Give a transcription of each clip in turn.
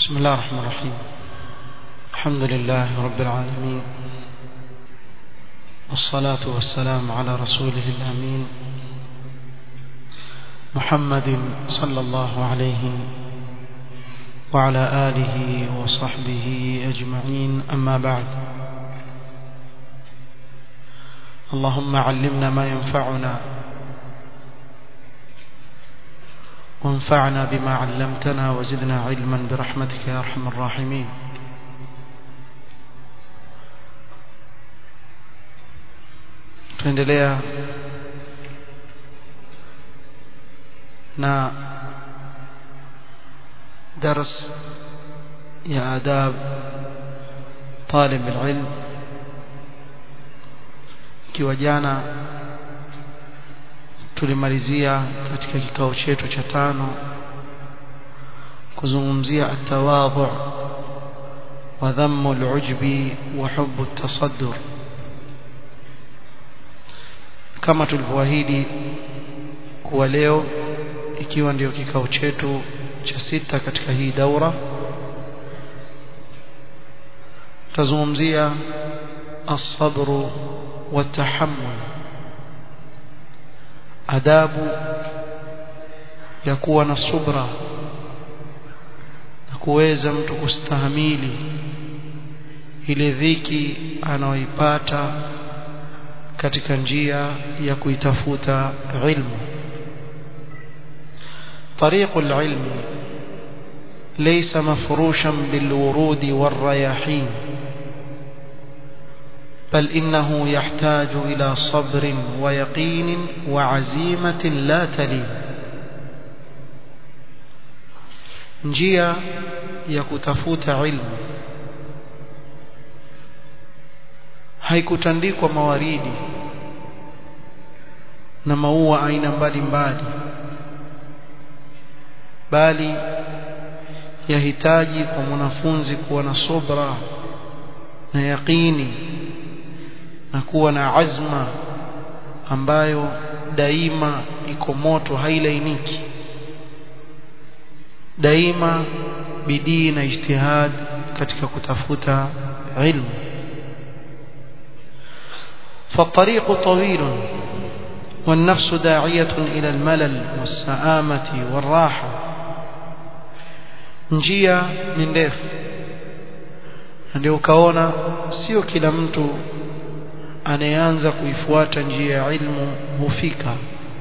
بسم الله الرحمن الرحيم الحمد لله رب العالمين والصلاة والسلام على رسوله الأمين محمد صلى الله عليه وعلى آله وصحبه أجمعين أما بعد اللهم علمنا ما ينفعنا وانفعنا بما علمتنا وزدنا علما برحمتك يا أرحم الراحمين tuendelea na درس يا آداب طالب العلم ikiwa jana tulimalizia katika kikao chetu cha tano kuzungumzia atawadhu wa dhammu al-ujbi wa hubbu at-tasaddur kama tulivyoahidi kuwa leo ikiwa ndio kikao chetu cha sita katika hii daura tazungumzia as-sabr wa tahammul adabu ya kuwa na subra na kuweza mtu kustahamili ile dhiki anaoipata katika njia ya kuitafuta ilmu طريق العلم ليس مفروشا بالورود والرياحين بل إنه يحتاج إلى صبر ويقين وعزيمة لا تلين njia ya kutafuta ilmu haikutandikwa mawaridi na maua aina mbalimbali bali yahitaji kwa mwanafunzi kuwa na subra na yaqini na kuwa na azma ambayo daima iko moto hailainiki daima bidii na ijtihad katika kutafuta ilmu فالطريق طويل والنفس داعية إلى الملل والسآمة والراحة njia ni ndefu ndio ukaona sio kila mtu anayeanza kuifuata njia ya ilmu hufika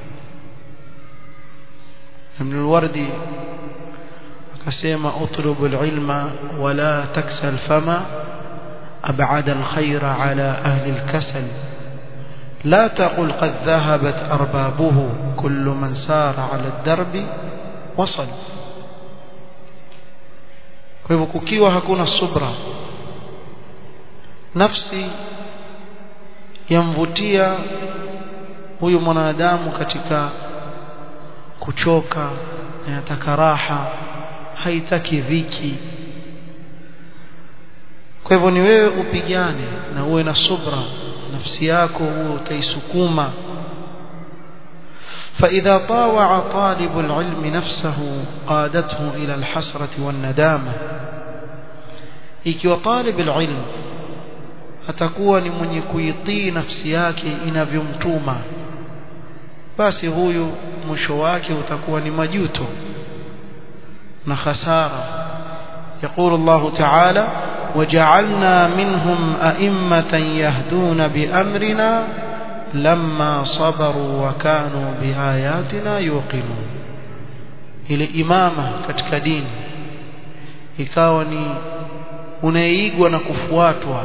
Ibn al-Wardi akasema utlubu al-ilma wala taksa al-fama أبعد الخير على أهل الكسل لا تقل قد ذهبت أربابه كل من سار على الدرب وصل kwa hivyo kukiwa hakuna subra nafsi yamvutia huyu mwanadamu katika kuchoka na yataka raha haitaki dhiki kwa hivyo ni wewe upigane na uwe na subra nafsi yako uwe utaisukuma فإذا طاوع طالب العلم نفسه قادته إلى الحسرة والندامة ikiwa طالب العلم atakuwa ni mwenye kuitii nafsi yake inavyomtuma basi huyu mwisho wake utakuwa ni majuto na khasara يقول الله تعالى وجعلنا منهم أئمة يهدون بأمرنا لما صبروا وكانوا بآياتنا يوقنون ile imama katika dini ikawa ni unaigwa na kufuatwa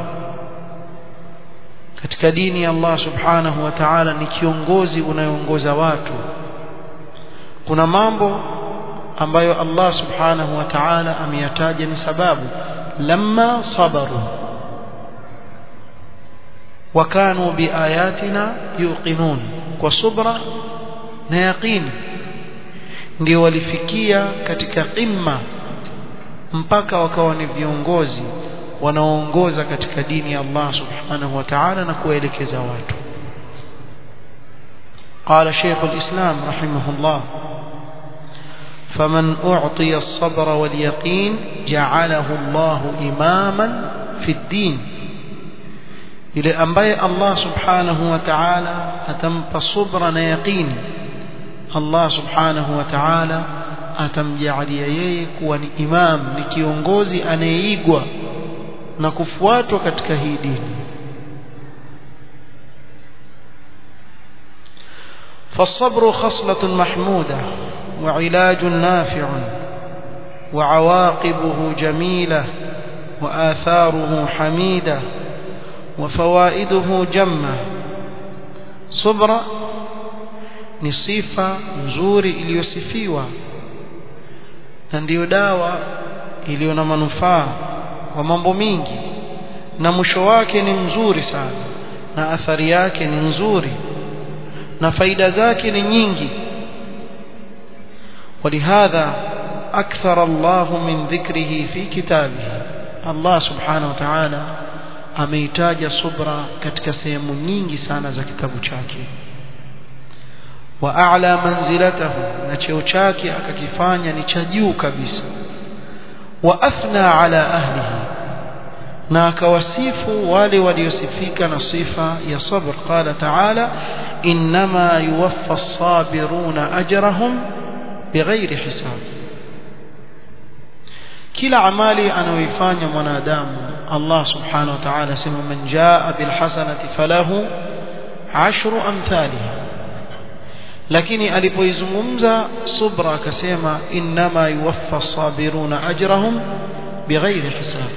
katika dini ya Allah subhanahu wa ta'ala ni kiongozi unayeongoza watu kuna mambo ambayo Allah subhanahu wa ta'ala ameyataja ni sababu lamma sabaru wakanu biayatina yuqinun kwa subra na yaqini ndio walifikia katika qimma mpaka wakawa ni viongozi wanaoongoza katika dini ya Allah subhanahu wa ta'ala na kuelekeza watu قال شيخ الإسلام رحمه الله فمن أعطي الصبر واليقين جعله الله إماما في الدين ile ambaye Allah subhanahu wa ta'ala atampa subra na yaqini Allah subhanahu wa ta'ala atamjalia yeye kuwa ni imam ni kiongozi anayeigwa na kufuatwa katika hii dini فالصبر خصلة محمودة وعلاج نافع وعواقبه جميلة وآثاره حميدة وفوائده جمة صبر ni sifa nzuri iliyosifiwa na ndiyo dawa iliyo na manufaa kwa mambo mingi na mwisho wake ni mzuri sana na athari yake ni nzuri na faida zake ni nyingi ولهذا أكثر الله من ذكره في كتابه الله سبحانه وتعالى ameitaja subra katika sehemu nyingi sana za kitabu chake wa a'la manzilatahu na cheo chake akakifanya ni cha juu kabisa wa athna ala ahlihi na akawasifu wale waliosifika na sifa ya sabr qala ta'ala inma yuwaffa as-sabiruna ajrahum bighairi hisab kila amali anayoifanya mwanadamu Allah subhanahu wa ta'ala sema man jaa bil hasanati falahu ashru amthaliha lakini alipoizungumza subra akasema inma yuwaffa as-sabiruna ajrahum bighairi hisab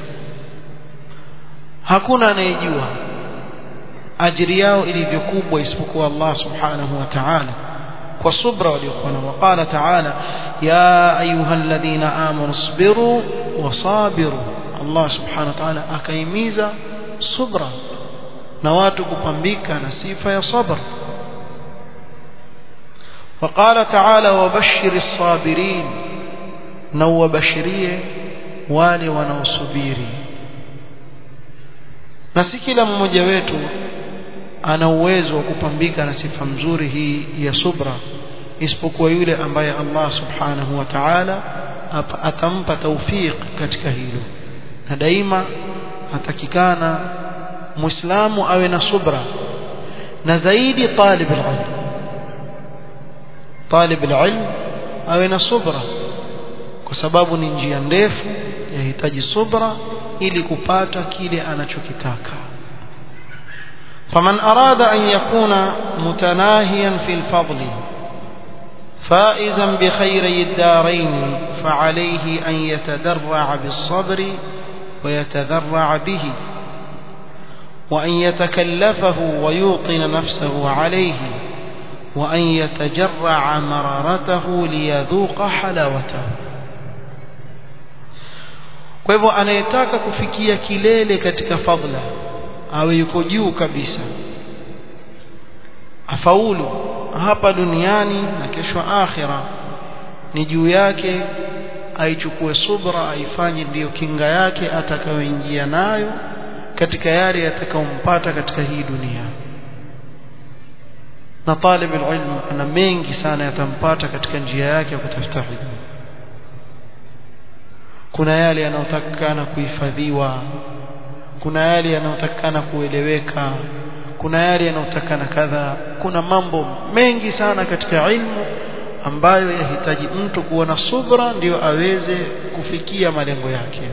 hakuna anayejua ajiri yao ilivyokubwa isipokuwa Allah subhanahu wa ta'ala kwa subra waliokuwa nao waqala ta'ala ya ayuha alladhina amanu isbiru wasabiru Allah subhanahu wa ta'ala akaimiza subra na watu kupambika na sifa ya sabr وقال تعالى وبشر الصابرين نو بشريه wale wanaosubiri na si kila mmoja wetu ana uwezo wa kupambika na sifa mzuri hii ya subra isipokuwa yule ambaye Allah subhanahu wa ta'ala atampa tawfiq katika hilo na daima atakikana muislamu awe na subra na zaidi talib alilm talib alilm awe na subra kwa sababu ni njia ndefu yahitaji subra ili kupata kile anachokitaka فمن أراد أن يكون متناهيا في الفضل فائزا بخيري الدارين فعليه أن يتدرع بالصبر ويتذرع به وأن يتكلفه ويوطن نفسه عليه وأن يتجرع مرارته ليذوق حلاوته kwa hivyo anayetaka kufikia kilele katika fadla awe yuko juu kabisa afaulu hapa duniani na kesho akhira ni juu yake aichukue subra aifanye ndiyo kinga yake atakayoingia nayo katika yale yatakayompata katika hii dunia na talib ilmu ana mengi sana yatampata katika njia yake ya kutafuta ilmu kuna yale yanayotakikana kuhifadhiwa kuna yale yanayotakikana kueleweka kuna yale yanayotakikana kadha kuna mambo mengi sana katika ilmu ambayo yahitaji mtu kuwa na subra ndio aweze kufikia malengo yake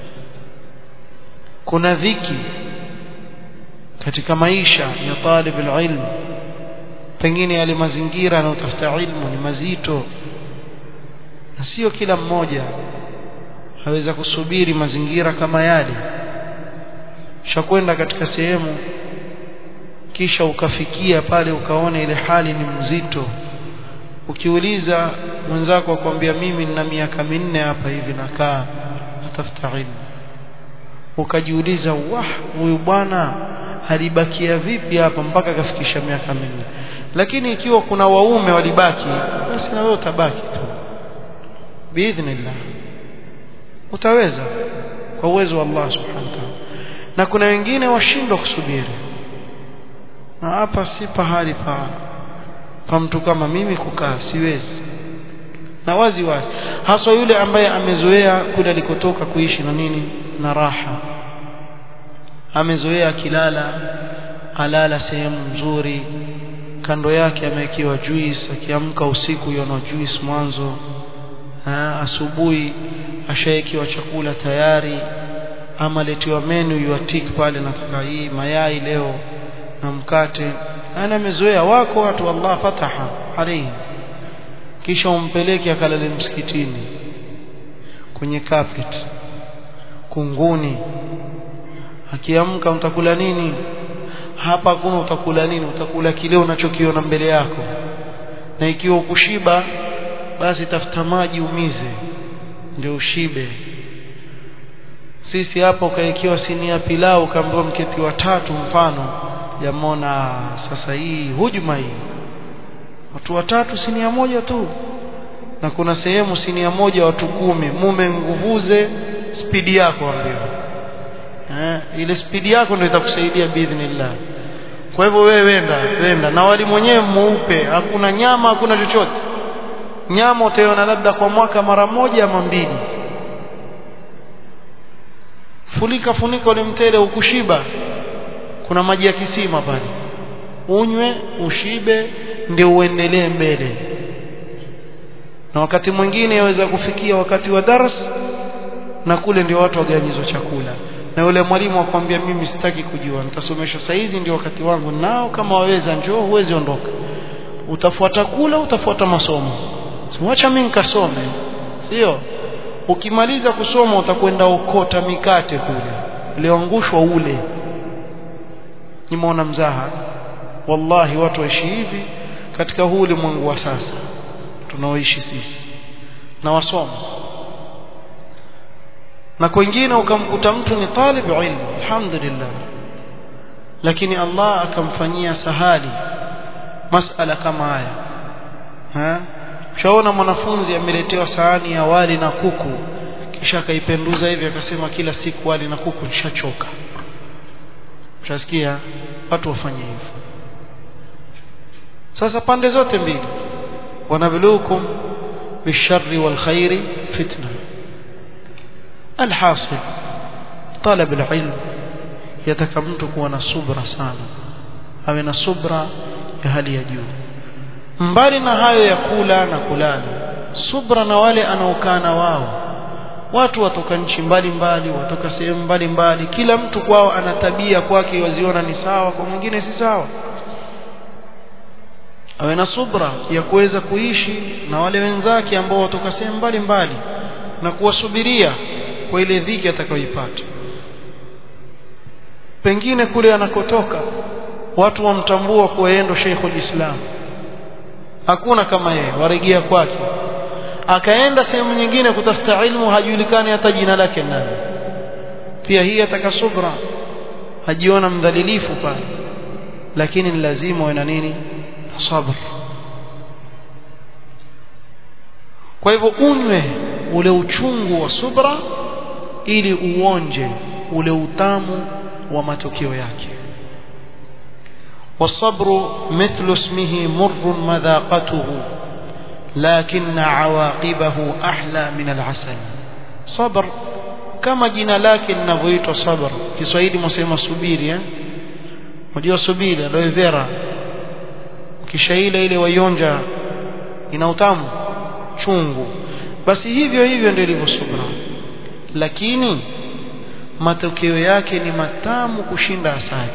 kuna dhiki katika maisha ya talib ilmu pengine yale mazingira anayotafuta ilmu ni mazito na sio kila mmoja aweza kusubiri mazingira kama yale shakwenda katika sehemu kisha ukafikia pale ukaona ile hali ni mzito ukiuliza mwenzako akwambia mimi nina miaka minne hapa hivi nakaa natafuta ilmu ukajiuliza wah huyu bwana alibakia vipi hapa mpaka akafikisha miaka minne lakini ikiwa kuna waume walibaki basi na wewe utabaki tu biidhnillah utaweza kwa uwezo wa Allah subhanahu wa ta'ala na kuna wengine washindwa kusubiri na hapa si pahali pa pa mtu kama mimi kukaa siwezi na wazi wazi haswa yule ambaye amezoea kule alikotoka kuishi na nini na raha amezoea akilala alala sehemu nzuri kando yake amewekewa juice akiamka usiku yona juice mwanzo asubuhi ashaekiwa chakula tayari ama letiwa menu yuatik pale nataka hii mayai leo na mkate ana amezoea wako watu Allah fataha alayhi kisha umpeleke akalale msikitini kwenye carpet kunguni akiamka mtakula nini hapa hakuna utakula nini utakula kile unachokiona mbele yako na ikiwa ukushiba basi tafuta maji umize ndio ushibe sisi hapa ukaekiwa sinia pilau kaambiwa mketi watatu mfano jamona sasa hii hujuma hii watu watatu sinia moja tu na kuna sehemu sinia moja watu kumi mume nguvuze spidi yako ambiwa eh, ile spidi yako ndio itakusaidia biidhnillah kwa hivyo wewe wenda wenda na wali mwenyewe mweupe hakuna nyama hakuna chochote nyama utaiona labda kwa mwaka mara moja ama mbili funika funika ule mtele ukushiba kuna maji ya kisima pale unywe ushibe ndio uendelee mbele na wakati mwingine yaweza kufikia wakati wa dars na kule ndio watu waganyizwa chakula na yule mwalimu akwambia mimi sitaki kujua nitasomesha saizi ndio wakati wangu nao kama waweza njoo huwezi ondoka utafuata kula utafuata masomo siwacha mimi nikasome sio ukimaliza kusoma utakwenda ukota mikate kule ulioangushwa ule nimeona mzaha wallahi watu waishi hivi katika huu ulimwengu wa sasa tunaoishi sisi na wasoma na kwingine ukamkuta mtu ni talib ilmu alhamdulillah lakini Allah akamfanyia sahali masala kama haya ha shaona mwanafunzi ameletewa sahani ya wali na kuku kisha akaipenduza hivi akasema kila siku wali na kuku nishachoka ushasikia watu wafanye hivyo sasa pande zote mbili wanabluukum bisharri wal khairi fitna alhasil talab alilm yataka mtu kuwa na subra sana awe na subra ya hali ya juu mbali na hayo ya kula na kulala subra na wale anaokaa na wao watu watoka nchi mbalimbali watoka sehemu mbalimbali kila mtu kwao ana tabia kwake waziona ni sawa kwa mwingine si sawa awe na subra ya kuweza kuishi na wale wenzake ambao watoka sehemu mbalimbali na kuwasubiria kwa ile dhiki atakayoipata pengine kule anakotoka watu wamtambua kuwa yeye ndo Sheikhul Islam hakuna kama yeye waregea kwake akaenda sehemu nyingine kutafuta ilmu hajulikani hata jina lake nani pia hii ataka subra hajiona mdhalilifu pale lakini ni lazima uwe na nini sabr kwa hivyo unywe ule uchungu wa subra ili uonje ule utamu wa matokeo yake والصبر مثل اسمه مر مذاقته لكن عواقبه أحلى من العسل صبر كما جنا لكن linavyoitwa صبر Kiswahili msema subiri eh unajua subiri aloe vera kisha ile ile waionja ina utamu chungu basi hivyo hivyo ndio ilivyo subra lakini matokeo yake ni matamu kushinda asali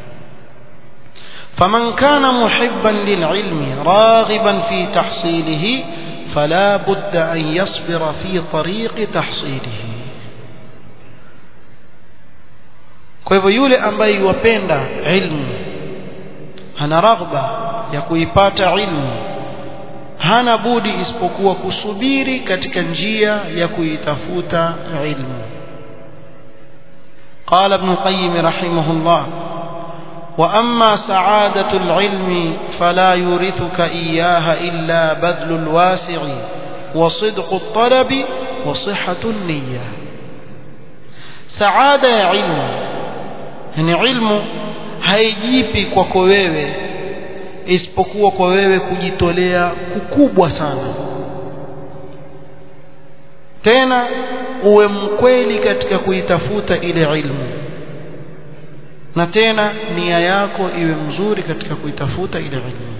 فمن كان محبا للعلم راغبا في تحصيله فلا بد أن يصبر في طريق تحصيله kwa hivyo yule ambaye yuwapenda ilmu ana raghba ya kuipata ilmu hana budi isipokuwa kusubiri katika njia ya kuitafuta ilmu قال ابن القيم رحمه الله وأما سعادة العلم فلا يورثك إياها إلا بذل الواسع وصدق الطلب وصحة النية سعادة علم يعني علم haijipi kwako wewe isipokuwa kwa wewe kujitolea kukubwa sana tena uwe mkweli katika kuitafuta ile ilmu na tena nia yako iwe mzuri katika kuitafuta ile ilmu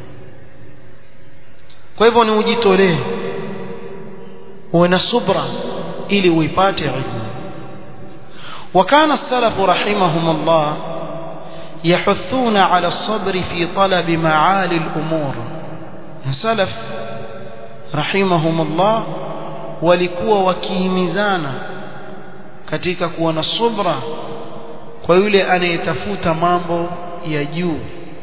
kwa hivyo ni ujitolee uwe na subra ili uipate ilmu وكان السلف رحمهم الله يحثون على الصبر في طلب معالي الأمور السلف رحمهم الله walikuwa wakihimizana katika kuwa na subra kwa yule anayetafuta mambo ya juu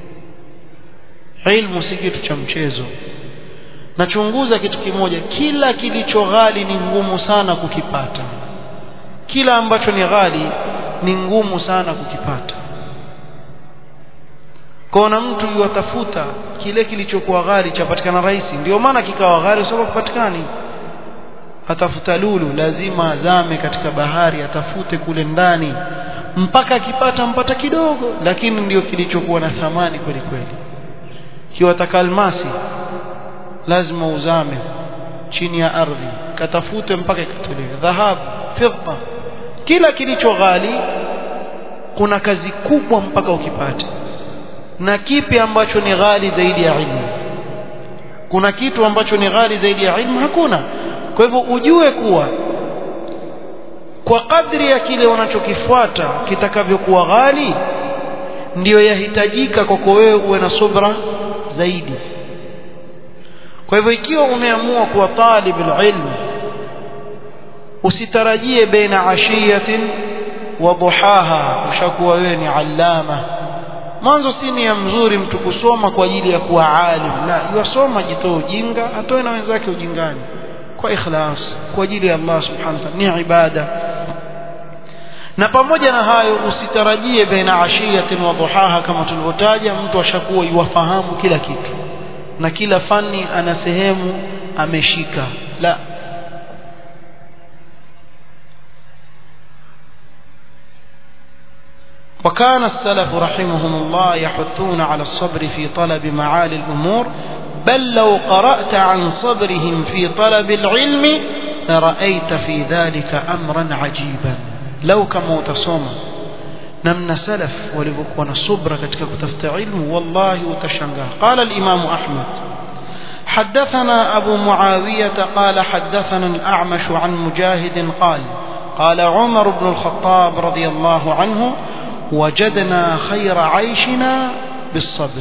ilmu si kitu cha mchezo nachunguza kitu kimoja kila kilicho ghali ni ngumu sana kukipata kila ambacho ni ghali ni ngumu sana kukipata kona mtu yuwatafuta kile kilichokuwa ghali chapatikana rahisi ndio maana kikawa ghali sababu kupatikani atafuta lulu lazima azame katika bahari atafute kule ndani mpaka akipata mpata kidogo lakini ndio kilichokuwa na thamani kweli kweli kiwataka almasi lazima uzame chini ya ardhi katafute mpaka ikatolewe dhahabu fidda kila kilicho ghali kuna kazi kubwa mpaka ukipate na kipi ambacho ni ghali zaidi ya ilmu kuna kitu ambacho ni ghali zaidi ya ilmu hakuna kwa hivyo ujue kuwa kwa kadri ya kile unachokifuata kitakavyokuwa ghali ndiyo yahitajika kwako wewe uwe na subra zaidi kwa hivyo ikiwa umeamua kuwa talib ilmu usitarajie baina ashiyatin wa duhaha ushakuwa wewe ni allama mwanzo si nia mzuri mtu kusoma kwa ajili ya kuwa alim la yasoma jitoe ujinga atoe na wenzake ujingani kwa ikhlas kwa ajili ya Allah subhanahu wa ta'ala ni ibada na pamoja na hayo usitarajie baina ashiyatin wa duhaha kama tulivyotaja mtu ashakuwa yuwafahamu kila kitu na kila fani ana sehemu ameshika la وكان السلف رحمهم الله يحثون على الصبر في طلب معالي الأمور بل لو قرأت عن صبرهم في طلب العلم لرأيت في ذلك أمرا عجيبا لو كما تصوم نمنا سلف ولبكونا صبر كتك كتفت علم والله وتشنغا قال الإمام أحمد حدثنا أبو معاوية قال حدثنا الأعمش عن مجاهد قال قال عمر بن الخطاب رضي الله عنه وجدنا خير عيشنا بالصبر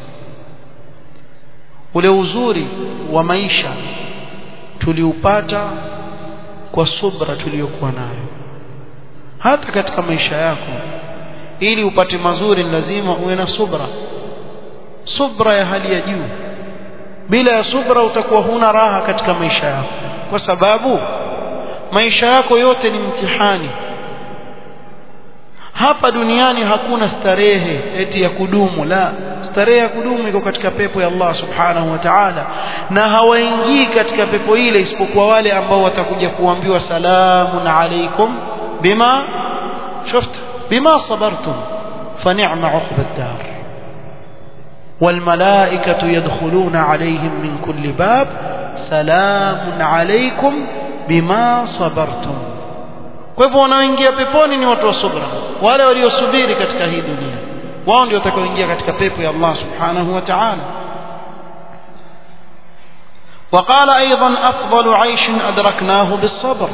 ule uzuri wa maisha tuliupata kwa subra tuliyokuwa nayo hata katika maisha yako ili upate mazuri lazima uwe na subra subra ya hali ya juu bila ya subra utakuwa huna raha katika maisha yako kwa sababu maisha yako yote ni mtihani hapa duniani hakuna starehe eti ya kudumu la starehe ya kudumu iko katika pepo ya Allah subhanahu wa ta'ala na hawaingii katika pepo ile isipokuwa wale ambao watakuja kuambiwa salamun alaikum bima shufta bima sabartum fa ni'ma 'uqba ad-dar والملائكة يدخلون عليهم من كل باب سلام عليكم بما صبرتم kwa hivyo wanaoingia peponi ni watu wa subra wale waliosubiri katika hii dunia wao ndio watakaoingia katika pepo ya Allah subhanahu wa ta'ala وقال أيضا أفضل عيش أدركناه بالصبر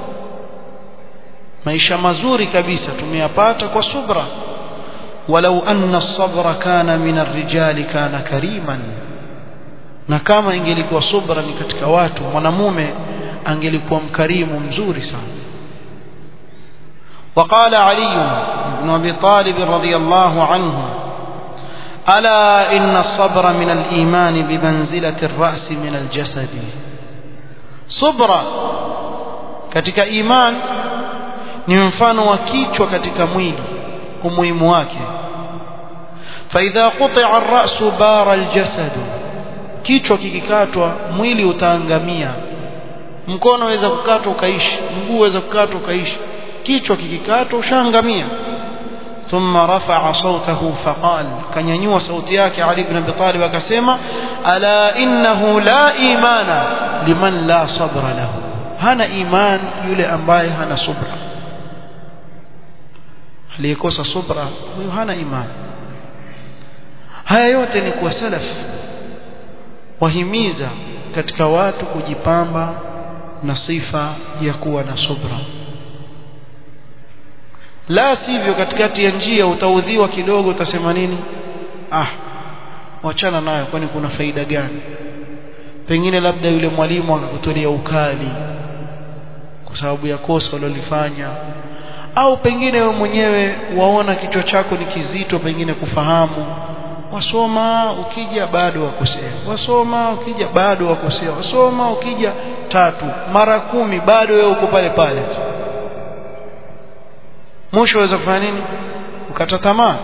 maisha mazuri kabisa tumeyapata kwa subra walau anna as-sabra kana min ar-rijali kana kariman na kama ingelikuwa subra ni katika watu mwanamume angelikuwa mkarimu mzuri sana وقال علي بن ابي طالب رضي الله عنه الا ان الصبر من الايمان بمنزله الراس من الجسد صبر katika iman ni mfano wa kichwa katika mwili umuhimu wake فاذا قطع الراس بار الجسد kichwa kikikatwa mwili utaangamia mkono waweza kukatwa ukaishi mguu waweza kukatwa ukaishi kichwa kikikatwa ushaangamia thumma rafa'a sawtahu faqal kanyanyua sauti yake Ali ibn Abi Talib akasema ala innahu la imana liman la sabra lahu hana iman yule ambaye hana subra aliyekosa subra huyo hana iman haya yote ni kwa salaf wahimiza katika watu kujipamba na sifa ya kuwa na subra la sivyo katikati ya njia utaudhiwa kidogo utasema nini ah wachana nayo kwani kuna faida gani pengine labda yule mwalimu akakutolea ukali kwa sababu ya kosa ulilofanya au pengine wewe mwenyewe waona kichwa chako ni kizito pengine kufahamu wasoma ukija bado wakosea wasoma ukija bado wakosea wasoma ukija tatu mara kumi bado wewe uko pale pale mwisho waweza kufanya nini ukata tamaa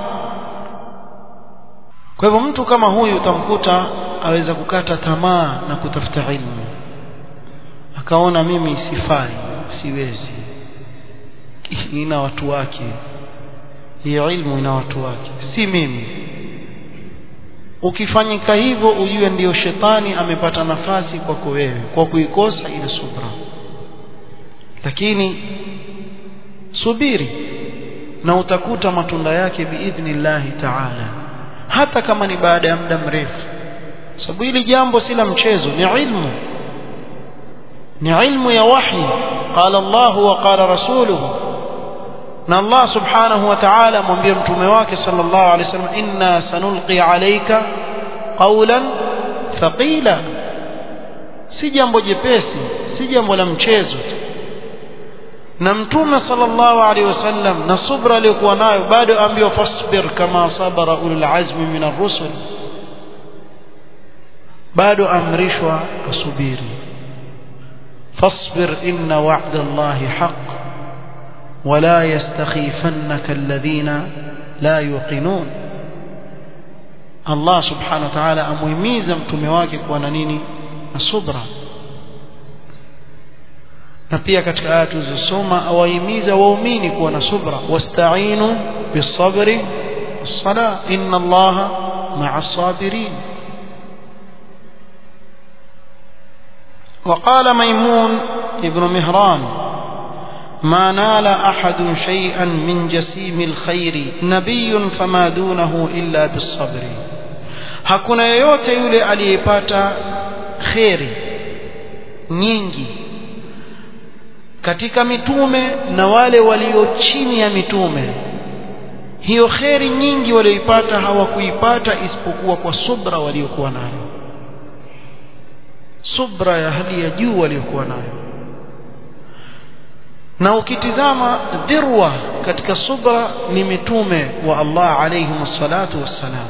kwa hivyo mtu kama huyu utamkuta aweza kukata tamaa na kutafuta ilmu akaona mimi sifai siwezi ina watu wake hiyo ilmu ina watu wake si mimi ukifanyika hivyo ujue ndiyo shetani amepata nafasi kwako wewe kwa kuikosa ile subra lakini subiri na utakuta matunda yake biidhnillahi taala hata kama ni baada ya muda mrefu sababu hili jambo si la mchezo ni ilmu ni ilmu ya wahi qala Allah wa qala rasuluhu na Allah subhanahu wa ta'ala mwambie mtume wake sallallahu alaihi wasallam inna sanulqi alayka qawlan thaqila si jambo jepesi si jambo la mchezo na mtume sallallahu alaihi wasallam na subra aliyokuwa nayo bado ambiwa fasbir kama sabara ulul azmi min ar-rusul bado amrishwa asubiri fasbir inna wa'da Allahi haqq ولا يستخيفنك الذين لا يوقنون الله سبحانه وتعالى amuhimiza mtume wake kuwa na nini na subra na pia katika aya tulizosoma awahimiza waumini kuwa na subra wasta'inu bisabri as-sala inna allaha ma'a as-sabirin وقال ميمون ابن مهران ما نال أحد شيئا من جسيم الخير نبي فما دونه إلا بالصبر hakuna yeyote yule aliyepata kheri nyingi katika mitume na wale walio chini ya mitume hiyo kheri nyingi walioipata hawakuipata isipokuwa kwa subra waliokuwa nayo subra ya hali ya juu waliokuwa nayo na ukitizama dhirwa katika subra ni mitume wa Allah alayhi salatu wassalam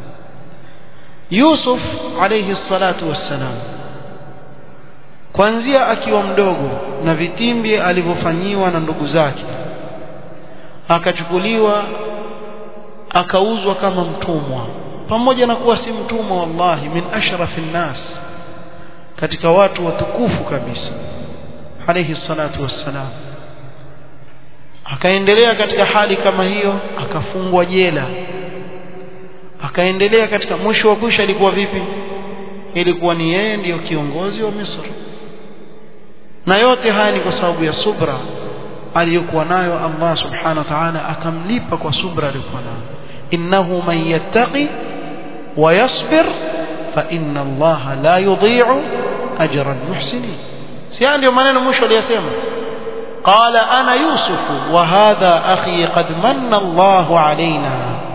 Yusuf alayhi salatu wassalam kuanzia akiwa mdogo na vitimbi alivyofanyiwa na ndugu zake akachukuliwa akauzwa kama mtumwa pamoja na kuwa si mtumwa wallahi min ashrafin nas katika watu watukufu kabisa alayhi salatu wassalam akaendelea katika hali kama hiyo akafungwa jela akaendelea katika mwisho wa kwisha ilikuwa vipi ilikuwa ni yeye ndiyo kiongozi wa Misri na yote haya ni kwa sababu ya subra aliyokuwa nayo Allah subhanahu wa ta'ala akamlipa kwa subra aliyokuwa nayo innahu man yattaqi wa yasbir fa inna Allah la yudhi'u ajra al-muhsinin si ndio maneno mwisho aliyosema قال أنا يوسف وهذا أخي قد من الله علينا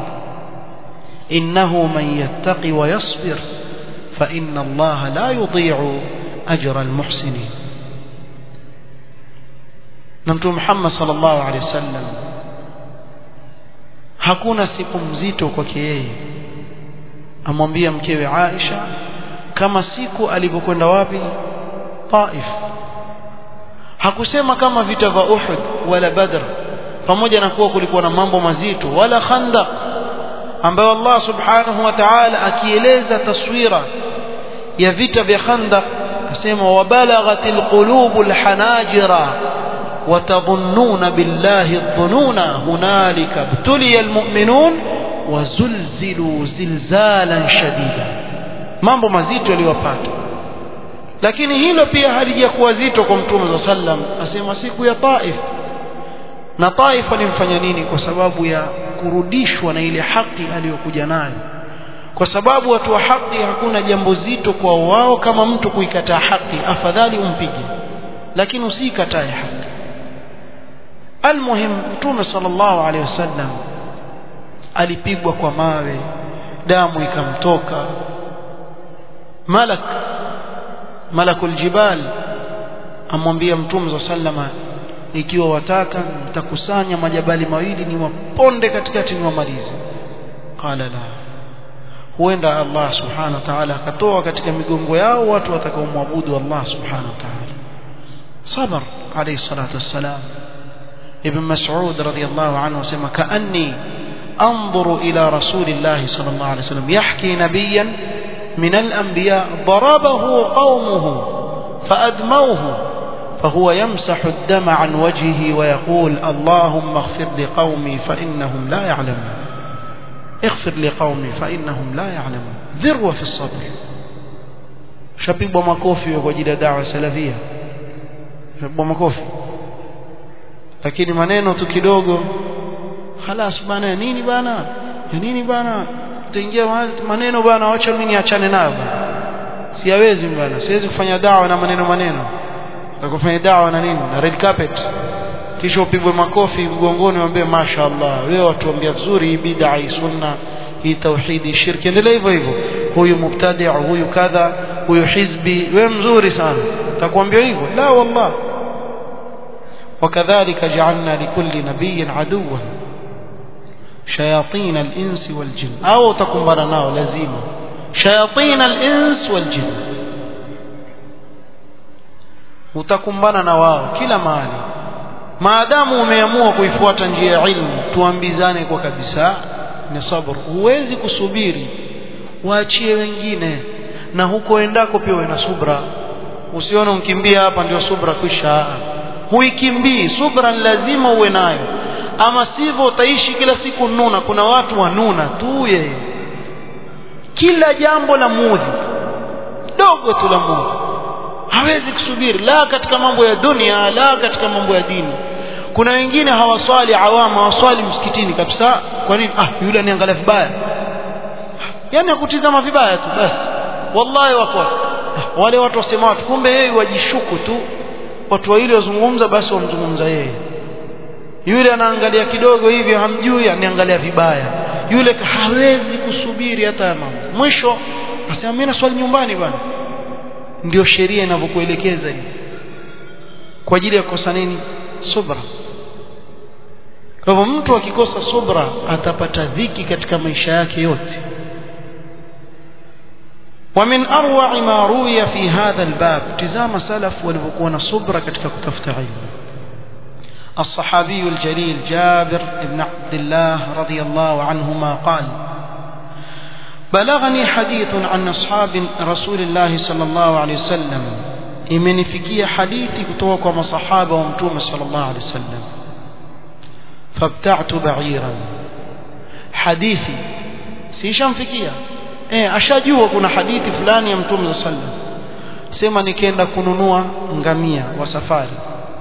إنه من يتقي ويصبر فإن الله لا يضيع أجر المحسنين نمت محمد صلى الله عليه وسلم hakuna siku mzito kwake yeye amwambia mkewe Aisha kama siku alivyokwenda wapi Taif hakusema kama vita vya Uhud wala Badr pamoja na kuwa kulikuwa na mambo mazito wala Khandaq ambayo Allah subhanahu wa ta'ala akieleza taswira ya vita vya Khandaq asema wabalaghatil qulubul hanajira وتظنون بالله الظنون هنالك ابتلي المؤمنون وزلزلوا زلزالا شديدا mambo mazito yaliyowapata lakini hilo pia halijakuwa zito kwa mtume za sallam asema siku ya Taif na Taif alimfanya nini kwa sababu ya kurudishwa na ile haki aliyokuja nayo kwa sababu watu wa haki hakuna jambo zito kwa wao kama mtu kuikataa haki afadhali umpige lakini usikatae haki almuhim mtume sallallahu alaihi wasallam alipigwa kwa mawe damu ikamtoka malak malakul jibal amwambia mtume za sallama ikiwa wataka nitakusanya majabali mawili ni waponde katikati ni wamalize qala la huenda Allah subhanahu wa ta'ala akatoa katika migongo yao watu watakaomwabudu Allah subhanahu wa ta'ala sabar alayhi salatu wassalam ibn mas'ud radiyallahu anhu sema kaanni انظر الى رسول الله صلى الله عليه وسلم يحكي نبيا من الانبياء ضربه قومه فادموه فهو يمسح الدم عن وجهه ويقول اللهم اغفر لقومي فانهم لا يعلمون اغفر لقومي فانهم لا يعلمون ذروه في الصبر shapigwa makofi kwa ajili ya dawa salafia shapigwa makofi lakini maneno tu kidogo خلاص bana ya nini bana ya nini bana utaingia maneno bana acha mimi niachane nayo bana siwezi bana siwezi kufanya dawa na maneno maneno nakufanya dawa na nini na red carpet kisha upigwe makofi mgongoni waambie mashaallah wewe watuambia vizuri hii bid'a hii sunna hii tauhidi shirki endelea hivyo hivyo huyu mubtadi huyu kadha huyu hizbi wewe mzuri sana takwambia hivyo la wallah وكذلك جعلنا لكل نبي عدوا شياطين الإنس والجن أو تكمبر ناو لزيمة شياطين الإنس والجن utakumbana na wao kila mahali maadamu umeamua kuifuata njia ya ilmu tuambizane kwa kabisa ni sabr huwezi kusubiri waachie wengine na huko endako pia uwe na subra usione unkimbia hapa ndio subra kwisha huikimbii subra lazima uwe nayo ama sivyo utaishi kila siku nuna kuna watu wanuna tu yeye kila jambo la mudhi dogo tu la mudhi hawezi kusubiri la katika mambo ya dunia la katika mambo ya dini kuna wengine hawaswali awama hawaswali msikitini kabisa kwa nini ah yule aniangalia vibaya yani akutizama vibaya tu basi wallahi wako wale watu wasema watu kumbe yeye wajishuku tu watu wawili wazungumza basi wamzungumza yeye yule anaangalia kidogo hivi hamjui aniangalia vibaya yule hawezi kusubiri hata mambo mwisho nasema mimi naswali nyumbani bwana ndio sheria inavyokuelekeza hivi kwa ajili ya kukosa nini subra kwa hivyo mtu akikosa subra atapata dhiki katika maisha yake yote ومن أروع ما روي في هذا الباب تزام سلف والبكون صبرة كتك كتفت علم الصحابي الجليل جابر بن عبد الله رضي الله عنهما قال بلغني حديث عن أصحاب رسول الله صلى الله عليه وسلم imenifikia hadithi kutoka kwa masahaba wa mtume sallallahu alaihi wasallam fabta'tu ba'iran hadithi sishamfikia eh ashajua kuna hadithi fulani ya mtume sallallahu alaihi wasallam sema nikaenda kununua ngamia wa safari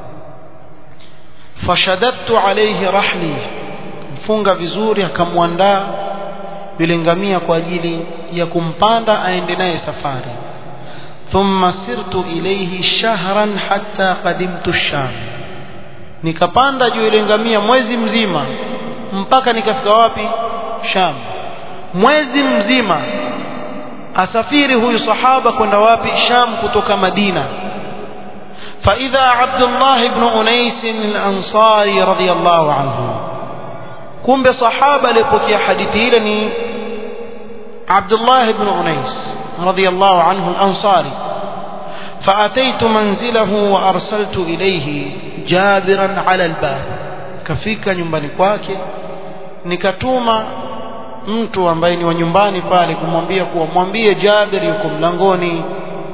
fashadattu alayhi rahli mfunga vizuri akamwandaa yule ngamia kwa ajili ya kumpanda aende naye safari thumma sirtu ilayhi shahran hatta qadimtu sham nikapanda juu ile ngamia mwezi mzima mpaka nikafika wapi sham mwezi mzima asafiri huyu sahaba kwenda wapi sham kutoka madina فإذا عبد الله بن أنيس الأنصاري رضي الله عنه كم بصحابة لبكي حديثي لني عبد الله بن أنيس رضي الله عنه الأنصاري فأتيت منزله وأرسلت إليه جابرا على الباب كفيك nyumbani kwake nikatuma mtu ambaye ni wa nyumbani pale kumwambia kuwa mwambie Jabir yuko mlangoni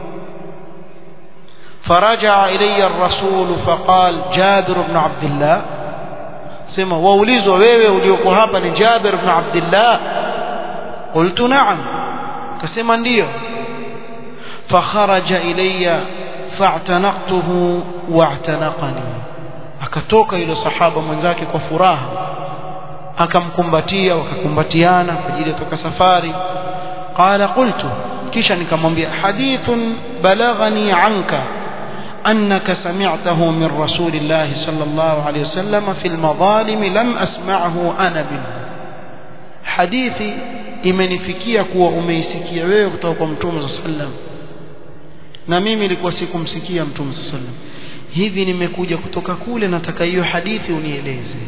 فرجع إلي الرسول فقال جابر بن عبد الله سمع ووليزوا wewe ulioko hapa ni Jabir ibn Abdullah قلت نعم كسمع ndio fakharaja ilayya fa'tanaqtuhu wa'tanaqani akatoka yule sahaba mwenzake kwa furaha akamkumbatia wakakumbatiana kwa ajili ya toka safari qala qultu kisha nikamwambia hadithun balaghani anka أنك سمعته من رسول الله صلى الله عليه وسلم في المظالم لم أسمعه أنا منه حديثي imenifikia kuwa umeisikia wewe kutoka kwa mtume صلى الله عليه وسلم na mimi nilikuwa sikumsikia mtume صلى الله عليه وسلم hivi nimekuja kutoka kule nataka hiyo hadithi unieleze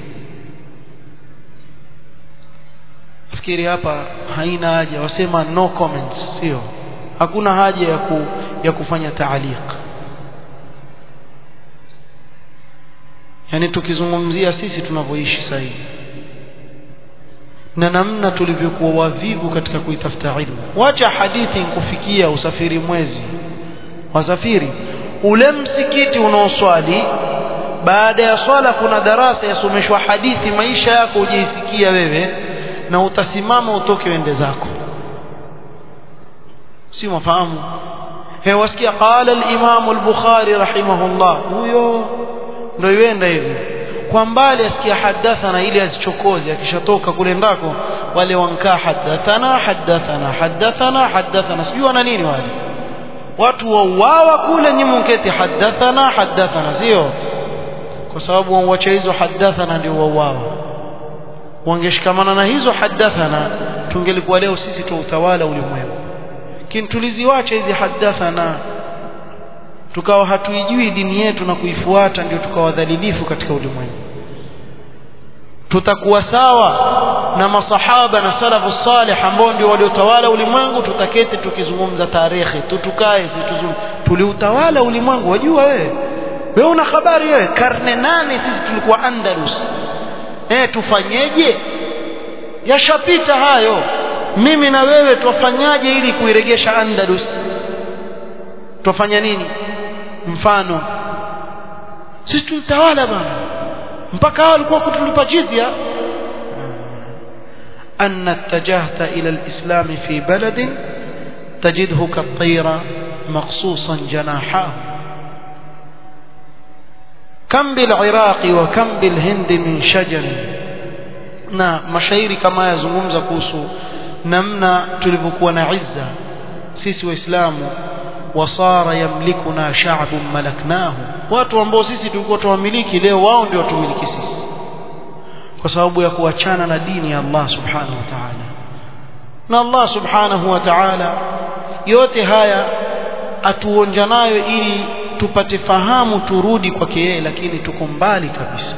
fikiri hapa haina haja wasema no comments sio hakuna haja ya ku, ya kufanya taaliq yani tukizungumzia sisi tunavyoishi sasa hivi na namna tulivyokuwa wavivu katika kuitafuta ilmu wacha hadithi nkufikia usafiri mwezi wasafiri ule msikiti unaoswali baada ya swala kuna darasa yasomeshwa hadithi maisha yako ujaisikia wewe na utasimama utoke wende zako si mafahamu he wasikia qala al-imam al-bukhari rahimahullah huyo ndio iwenda hivi kwa mbali asikia hadathana ili azichokoze akishatoka kule ndako wale wankaa hadathana hadathana hadathana hadathana sijui wana nini wale watu wauawa kule nyinyi mketi hadathana hadathana sio kwa sababu wanwacha hizo hadathana ndio wauawa wangeshikamana na hizo hadathana tungelikuwa leo sisi tu utawala ulimwengu lakini tuliziwacha hizi hadathana tukawa hatuijui dini yetu na kuifuata ndio tukawa dhalilifu katika ulimwengu tutakuwa sawa na masahaba na salafu salih ambao ndio waliotawala ulimwengu tutaketi tukizungumza tarehe tutukae tuliutawala ulimwengu wajua wewe wewe una habari wewe karne nane sisi tulikuwa andalus eh tufanyeje yashapita hayo mimi na wewe twafanyaje ili kuiregesha andalus twafanya nini mfano sisi tulitawala bana mpaka hao walikuwa kutulipa jizya أن اتجهت إلى الإسلام في بلد تجده كالطير مقصوصا جناحاه كم بالعراق وكم بالهند من شجر na mashairi kama yazungumza kuhusu namna tulivyokuwa na izza sisi waislamu wasara yamlikuna sha'bun malaknahu watu ambao sisi tulikuwa tuwamiliki leo wao ndio watumiliki sisi kwa sababu ya kuachana na dini ya Allah subhanahu wa ta'ala na Allah subhanahu wa ta'ala yote haya atuonja nayo ili tupate fahamu turudi kwake yeye lakini tuko mbali kabisa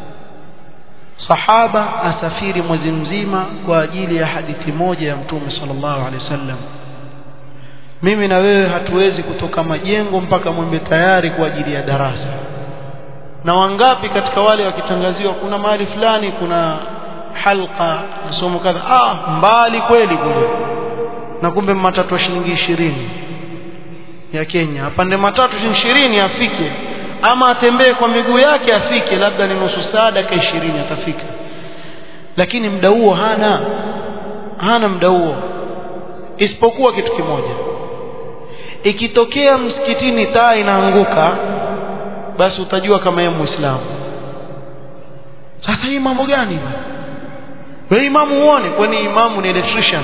sahaba asafiri mwezi mzima kwa ajili ya hadithi moja ya mtume sallallahu alaihi wasallam mimi na wewe hatuwezi kutoka majengo mpaka mwembe tayari kwa ajili ya darasa na wangapi katika wale wakitangaziwa kuna mahali fulani kuna halqa masomo kadha ah mbali kweli kule na kumbe matatu ya shilingi ishirini ya Kenya apande matatu shilingi ishirini afike ama atembee kwa miguu yake afike labda ni nusu saa dakika ishirini atafika lakini muda huo hana hana muda huo isipokuwa kitu kimoja ikitokea msikitini taa inaanguka basi utajua kama yeye muislamu sasa hii mambo gani wewe imamu uone kwani imamu ni electrician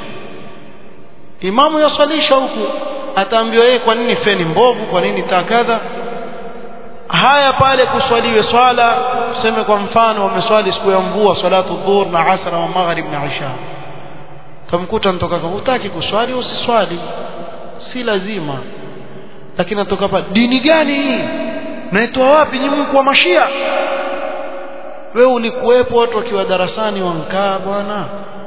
imamu yaswalisha huku ataambiwa yeye kwa nini feni mbovu kwa nini taa kadha haya pale kuswaliwe swala tuseme kwa mfano wameswali siku ya mvua salatu dhuhur na asra wa maghrib na isha tamkuta mtoka hutaki kuswali usiswali si lazima lakini natoka hapa dini gani hii naitoa wapi nyinyi mko wa mashia wewe ulikuwepo watu wakiwa darasani wankaa bwana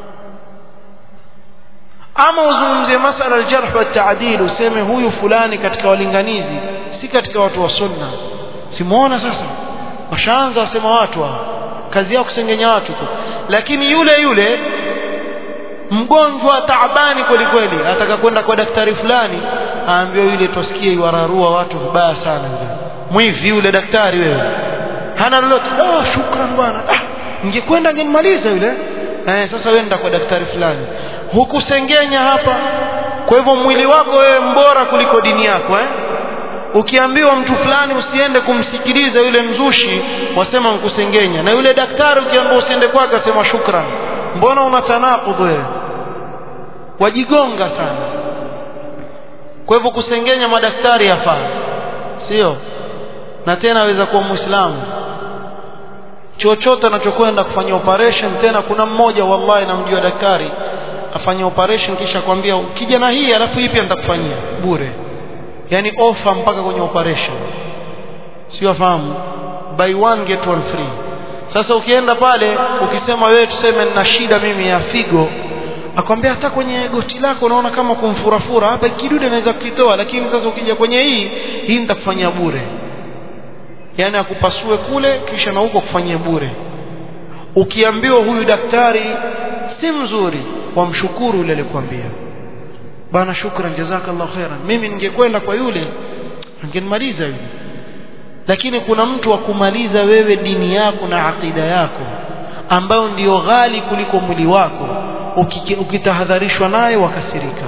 ama uzungumzie masala aljarh wa taadil useme huyu fulani katika walinganizi si katika watu wa sunna simuona sasa washaanza wasema watu hao kazi yao kusengenya watu tu lakini yule yule mgonjwa taabani kweli kweli ataka kwenda kwa daktari fulani aambiwa yule tusikie iwararua watu vibaya sana yule mwivi yule daktari wewe hana lolote oh shukran bwana ah ningekwenda ningemaliza yule eh sasa wenda kwa daktari fulani hukusengenya hapa kwa hivyo mwili wako wewe mbora kuliko dini yako eh ukiambiwa mtu fulani usiende kumsikiliza yule mzushi wasema mkusengenya na yule daktari ukiambiwa usiende kwake asema shukran mbona una tanaqud wewe wajigonga sana kwa hivyo kusengenya madaktari yafaa sio na tena aweza kuwa muislamu chochote anachokwenda kufanya operation tena kuna mmoja wallahi namjua daktari afanya operation kisha kwambia ukija na hii alafu hii pia nitakufanyia bure yani offer mpaka kwenye operation sio afahamu buy one get one free sasa ukienda pale ukisema wewe tuseme nina shida mimi ya figo akwambia hata kwenye goti lako unaona kama kumfurafura hapa kidude naweza kukitoa lakini sasa ukija kwenye hii hii nitakufanyia bure yani akupasue kule kisha na huko kufanyia bure ukiambiwa huyu daktari si mzuri wamshukuru yule alikwambia bana shukran jazakallahu khairan mimi ningekwenda kwa yule angenimaliza yule lakini kuna mtu wa kumaliza wewe dini yako na akida yako ambayo ndiyo ghali kuliko mwili wako ukitahadharishwa naye wakasirika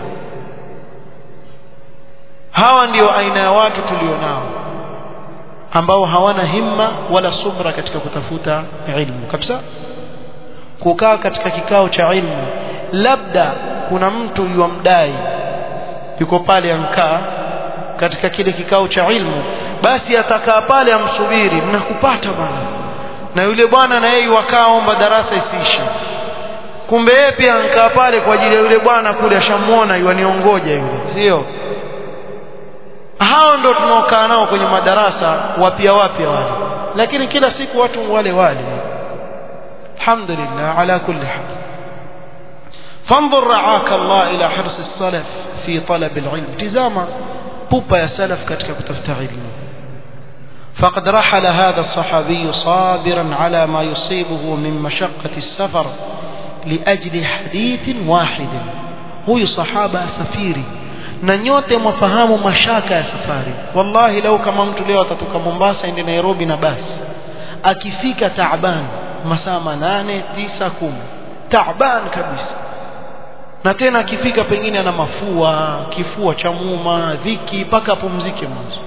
hawa ndiyo aina ya watu tulionao ambao hawana himma wala subra katika kutafuta ilmu kabisa kukaa katika kikao cha ilmu labda kuna mtu yuamdai yuko pale ankaa katika kile kikao cha ilmu basi atakaa pale amsubiri mnakupata bwana na yule bwana na yeye wakaomba darasa isiishe kumbe yeye pia ankaa pale kwa ajili ya yule bwana kule ashamuona yuaniongoja yule sio hao ndo tunaokaa nao kwenye madarasa wapya wapya wale lakini kila siku watu wale wale alhamdulillah ala kulli hal فانظر رعاك الله إلى حرص السلف في طلب العلم تزاما بوبا يا سلف كتك كتفت علم فقد رحل هذا الصحابي صابرا على ما يصيبه من مشقة السفر لأجل حديث واحد هو صحابة سفيري na nyote mwafahamu mashaka ya safari wallahi lau kama mtu leo atatoka Mombasa ende Nairobi na basi akifika taaban masaa manane tisa kumi taaban kabisa na tena akifika pengine ana mafua kifua cha muuma dhiki mpaka apumzike mwanzo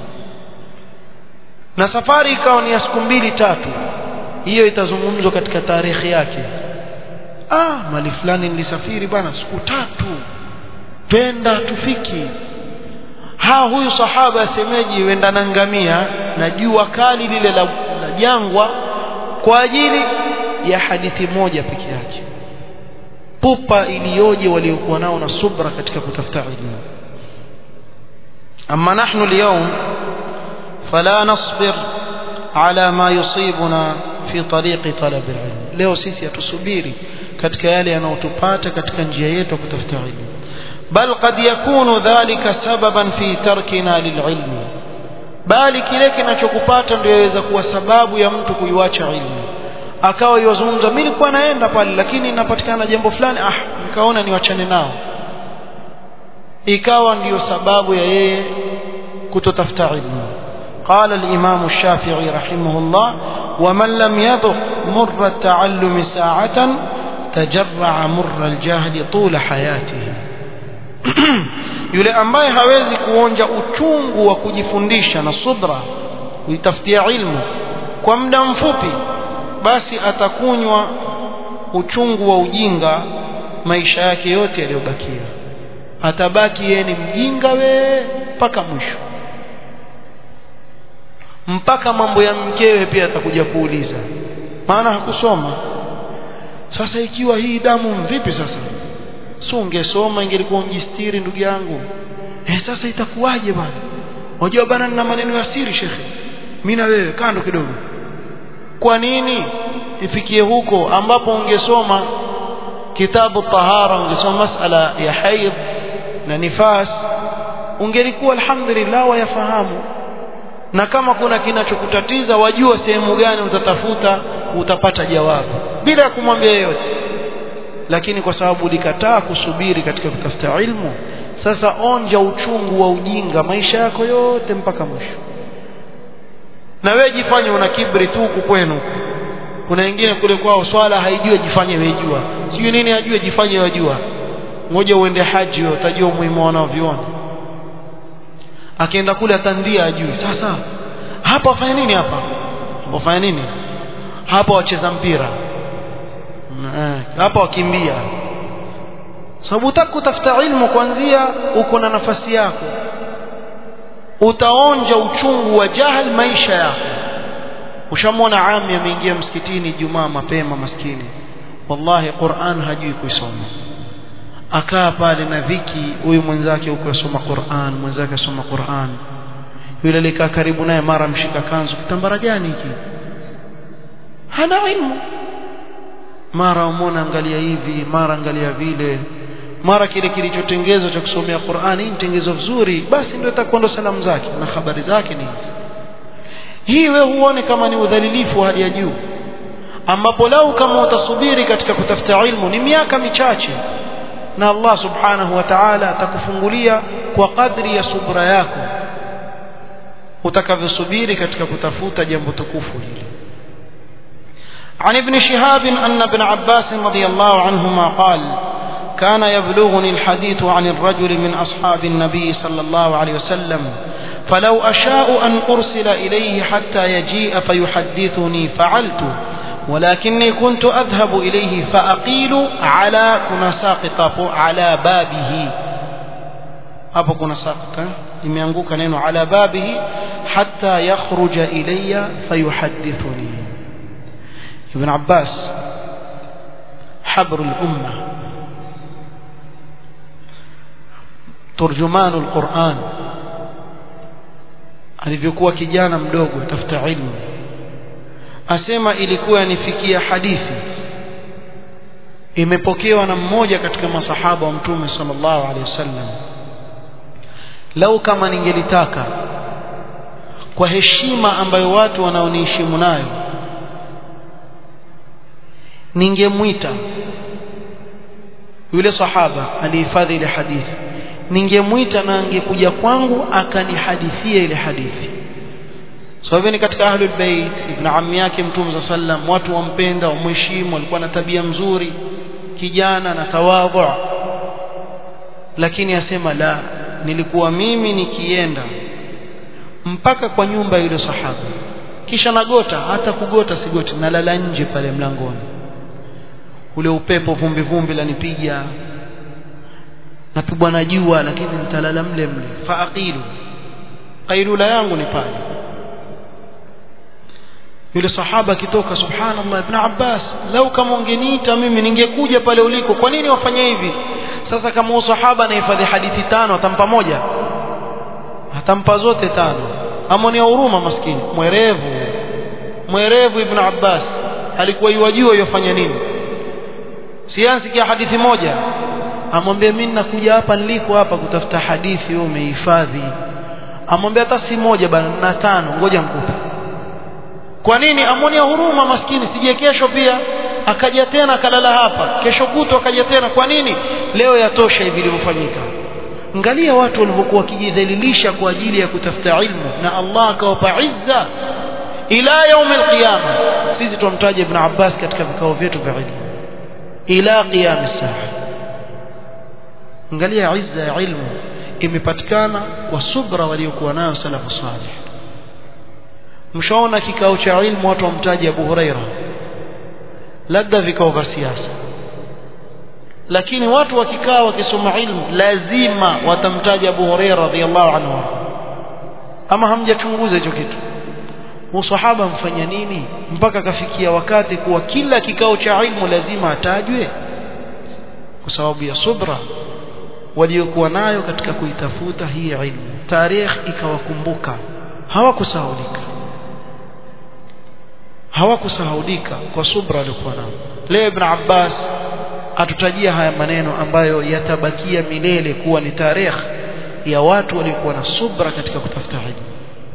na safari ikawa ni ya siku mbili tatu hiyo itazungumzwa katika tarehe yake ah mali fulani nilisafiri bana siku tatu twenda tufiki ha huyu sahaba asemeji wenda na ngamia na jua kali lile la, la jangwa kwa ajili ya hadithi moja peke yake pupa iliyoje waliokuwa nao na subra katika kutafuta ilmu amma nahnu اليوم فلا نصبر على ما يصيبنا في طريق طلب العلم leo sisi hatusubiri katika yale yanayotupata katika njia yetu ya kutafuta ilmu بل قد يكون ذلك سببا في تركنا للعلم bali kile kinachokupata ndio yaweza kuwa sababu ya mtu kuiwacha ilmu akawa yozungumza mimi nilikuwa naenda pale lakini inapatikana jambo fulani ah nikaona niwachane nao ikawa ndiyo sababu ya yeye kutotafuta ilmu قال الإمام الشافعي رحمه الله ومن لم يذق مر التعلم ساعة تجرع مر الجهل طول حياته yule ambaye hawezi kuonja uchungu wa kujifundisha na subra kuitafutia ilmu kwa muda mfupi basi atakunywa uchungu wa ujinga maisha yake yote yaliyobakia atabaki yeye ni mjinga we mpaka mwisho mpaka mambo ya mkewe pia atakuja kuuliza maana hakusoma sasa ikiwa hii damu vipi sasa si ungesoma ingelikuwa unjistiri ndugu yangu eh sasa itakuwaje bwana unajua bana nina maneno ya siri shekhe mimi na wewe kando kidogo kwa nini ifikie huko ambapo ungesoma kitabu tahara ungesoma masala ya haid na nifas ungelikuwa alhamdulillah wayafahamu na kama kuna kinachokutatiza wajua sehemu gani utatafuta utapata jawabu bila ya kumwambia yeyote lakini kwa sababu ulikataa kusubiri katika kutafuta ilmu sasa onja uchungu wa ujinga maisha yako yote mpaka mwisho na wewe jifanye una kibri tu huku kwenu kuna wengine kule kwao swala haijui jifanye wejua sijui nini ajue jifanye wajua ngoja uende haji wewe utajua umuhimu wanaoviona akienda kule atandia ajui sasa hapa wafanya nini hapa wafanya nini hapa wacheza mpira hapa wakimbia sababu utaka kutafuta ilmu kwanzia uko na nafasi yako utaonja uchungu wa jahal maisha yako ushamwona ami ameingia msikitini jumaa mapema maskini wallahi Qur'an hajui kuisoma akaa pale na dhiki huyu mwenzake huko asoma Qur'an mwenzake asoma Qur'an yule alikaa karibu naye mara mshika kanzu kitambara gani hiki hana ilmu mara umona angalia hivi mara angalia vile mara kile kilichotengezwa cha kusomea Qur'ani hii mtengezo vizuri basi ndio itakuwa ndo salamu zake na habari zake ni hizi hii wewe huone kama ni udhalilifu wa hali ya juu ambapo lau kama utasubiri katika kutafuta ilmu ni miaka michache na Allah subhanahu wa ta'ala atakufungulia kwa kadri ya subra yako utakavyosubiri katika kutafuta jambo tukufu hili عن ابن شهاب أن ابن عباس رضي الله عنهما قال كان يبلغني الحديث عن الرجل من أصحاب النبي صلى الله عليه وسلم فلو أشاء أن أرسل إليه حتى يجيء فيحدثني فعلت ولكني كنت أذهب إليه فأقيل على كنا ساقط على بابه hapo kuna sakta imeanguka neno ala babihi hatta yakhruja ilayya fayuhaddithuni ibn abbas habru al-umma turjumanu al-quran alivyokuwa kijana mdogo tafuta ilmu asema ilikuwa nifikia hadithi imepokewa na mmoja katika masahaba wa mtume sallallahu alaihi wasallam lau kama ningelitaka kwa heshima ambayo watu wanaoniheshimu nayo ningemwita yule sahaba alihifadhi ile hadithi ningemwita na angekuja kwangu akanihadithia ile hadithi sababu so, ni katika ahlul bait ibn ammi yake mtume za sallam watu wampenda wamheshimu alikuwa na tabia mzuri kijana na tawadhu lakini asema la nilikuwa mimi nikienda mpaka kwa nyumba yule sahaba kisha nagota hata kugota sigoti nalala nje pale mlangoni ule upepo vumbi vumbi lanipiga napigwa na jua lakini nitalala mle mle faaqilu qailula yangu ni pale yule sahaba akitoka subhanallah ibn abbas lau kama ungeniita mimi ningekuja pale uliko kwa nini wafanye hivi sasa kama huyo sahaba anahifadhi hadithi tano atampa moja atampa zote tano amonia huruma maskini mwerevu mwerevu ibn abbas alikuwa yuwajua yofanya nini siansi kia hadithi moja amwambia mimi nakuja hapa niliko hapa kutafuta hadithi wewe umehifadhi amwambia hata si moja bana na tano ngoja mkupe kwa nini amonia huruma maskini sije kesho pia akaja tena akalala hapa kesho kuto akaja tena kwa nini leo yatosha hivi vilivyofanyika angalia watu walivyokuwa wakijidhalilisha kwa ajili ya kutafuta ilmu na Allah akawapa izza ila yaum alqiyama sisi tumtaja ibn Abbas katika vikao vyetu vya ilmu ila qiyam as-saa angalia izza ya ilmu imepatikana kwa subra waliokuwa nayo salafu salih mshaona kikao cha ilmu watu wamtaja Abu Huraira labda vikao vya siasa lakini watu wakikaa wakisoma ilmu lazima watamtaja Abu Huraira radhiallahu anhu ama hamjachunguza hicho kitu usahaba mfanya nini mpaka kafikia wakati kuwa kila kikao cha ilmu lazima atajwe kwa sababu ya subra waliokuwa nayo katika kuitafuta hii ilmu tarikh ikawakumbuka hawakusahaulika hawakusahaulika kwa subra waliokuwa nayo leo ibn Abbas atutajia haya maneno ambayo yatabakia milele kuwa ni tarikh ya watu waliokuwa na subra katika kutafuta ilmu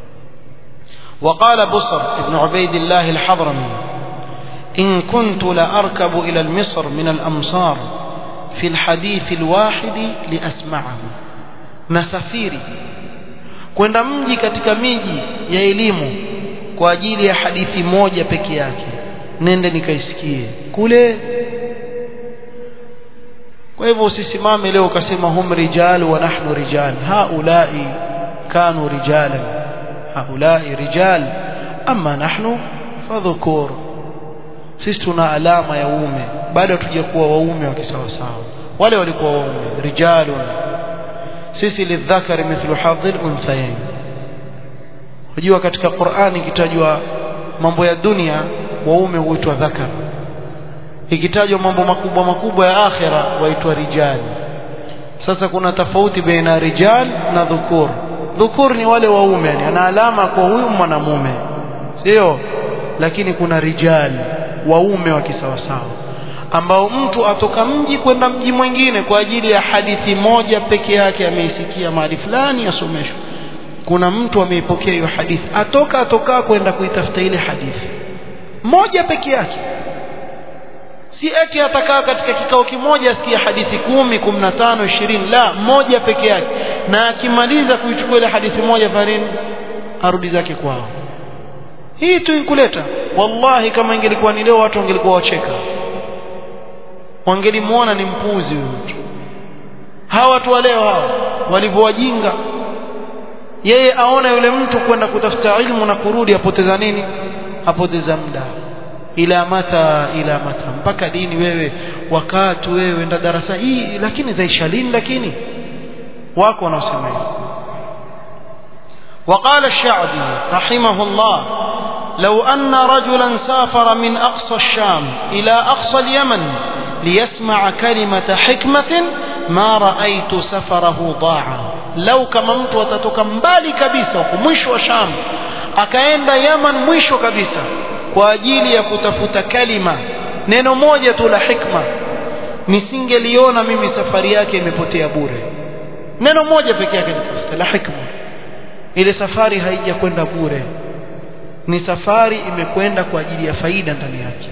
وقال بصر ابن عبيد الله الحضرمي إن كنت لأركب إلى المصر من الأمصار في الحديث الواحد لأسمعه نسافيري kwenda mji katika miji ya elimu kwa ajili ya hadithi moja peke yake nende nikaisikie kule kwa hivyo usisimame leo ukasema hum rijal wa nahnu rijal haulai kanu rijalan haulai rijal ama nahnu fadhukur sisi tuna alama ya uume bado hatujakuwa waume wa kisawasawa wale walikuwa waume rijalun sisi lidhakari mithlu hadhil unthayain unajua katika Qur'ani ikitajwa mambo ya dunia waume huitwa dhakar ikitajwa mambo makubwa makubwa ya akhira waitwa rijal sasa kuna tofauti baina rijal na dhukur dhukur ni wale waume yani ana alama kwa huyu mwanamume sio lakini kuna rijal waume wa kisawasawa ambao mtu atoka mji kwenda mji mwingine kwa ajili ya hadithi moja peke yake ameisikia mahali fulani asomeshwa kuna mtu ameipokea hiyo hadithi atoka atoka kwenda kuitafuta ile hadithi moja peke yake si eti atakaa katika kikao kimoja asikia hadithi kumi kumi na tano ishirini la moja peke yake na akimaliza kuichukua ile hadithi moja farini arudi zake kwao hii tu inkuleta wallahi kama ingelikuwa ni leo watu wangelikuwa wacheka wangelimuona ni mpuzi huyu mtu hawa watu wa leo hawa walivyowajinga yeye aona yule mtu kwenda kutafuta ilmu na kurudi apoteza nini apoteza muda ila mata ila mata mpaka dini wewe wakati wewe enda darasa hii lakini zaisha lini lakini wako wanaosema hivyo وقال الشعبي رحمه الله لو أن رجلا سافر من أقصى الشام إلى أقصى اليمن ليسمع كلمة حكمة ما رأيت سفره ضاعا لو كما mtu atatoka mbali kabisa huko mwisho wa Sham akaenda Yaman mwisho kabisa kwa ajili ya kutafuta kalima neno moja tu la hikma nisingeliona mimi safari yake imepotea bure neno moja pekee yake nitafuta la hikma ile safari haijakwenda bure ni safari imekwenda kwa ajili ya faida ndani yake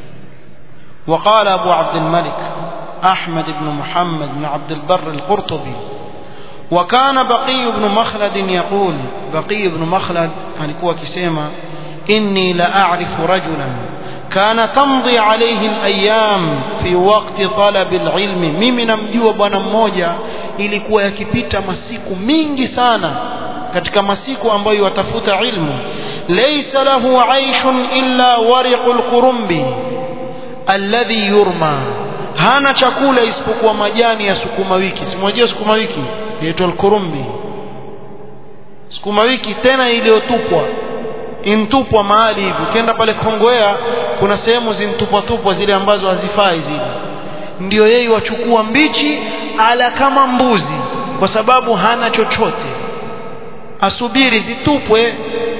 وقال أبو عبد الملك أحمد بن محمد بن عبد البر القرطبي وكان بقي بن مخلد يقول بقي بن مخلد alikuwa akisema إني لأعرف رجلا كان تمضي عليه الأيام في وقت طلب العلم mimi namjua bwana mmoja ilikuwa yakipita masiku mingi sana katika masiku ambayo watafuta ilmu laysa lahu aishun illa wariqul qurumbi alladhi yurma hana chakula isipokuwa majani ya sukuma wiki simwajia sukuma wiki inaitwa alkurumbi sukuma wiki tena iliyotupwa intupwa mahali hivi ukienda pale Kongowea kuna sehemu zintupwa tupwa zile ambazo hazifai zile ndio yeye wachukua mbichi ala kama mbuzi kwa sababu hana chochote asubiri zitupwe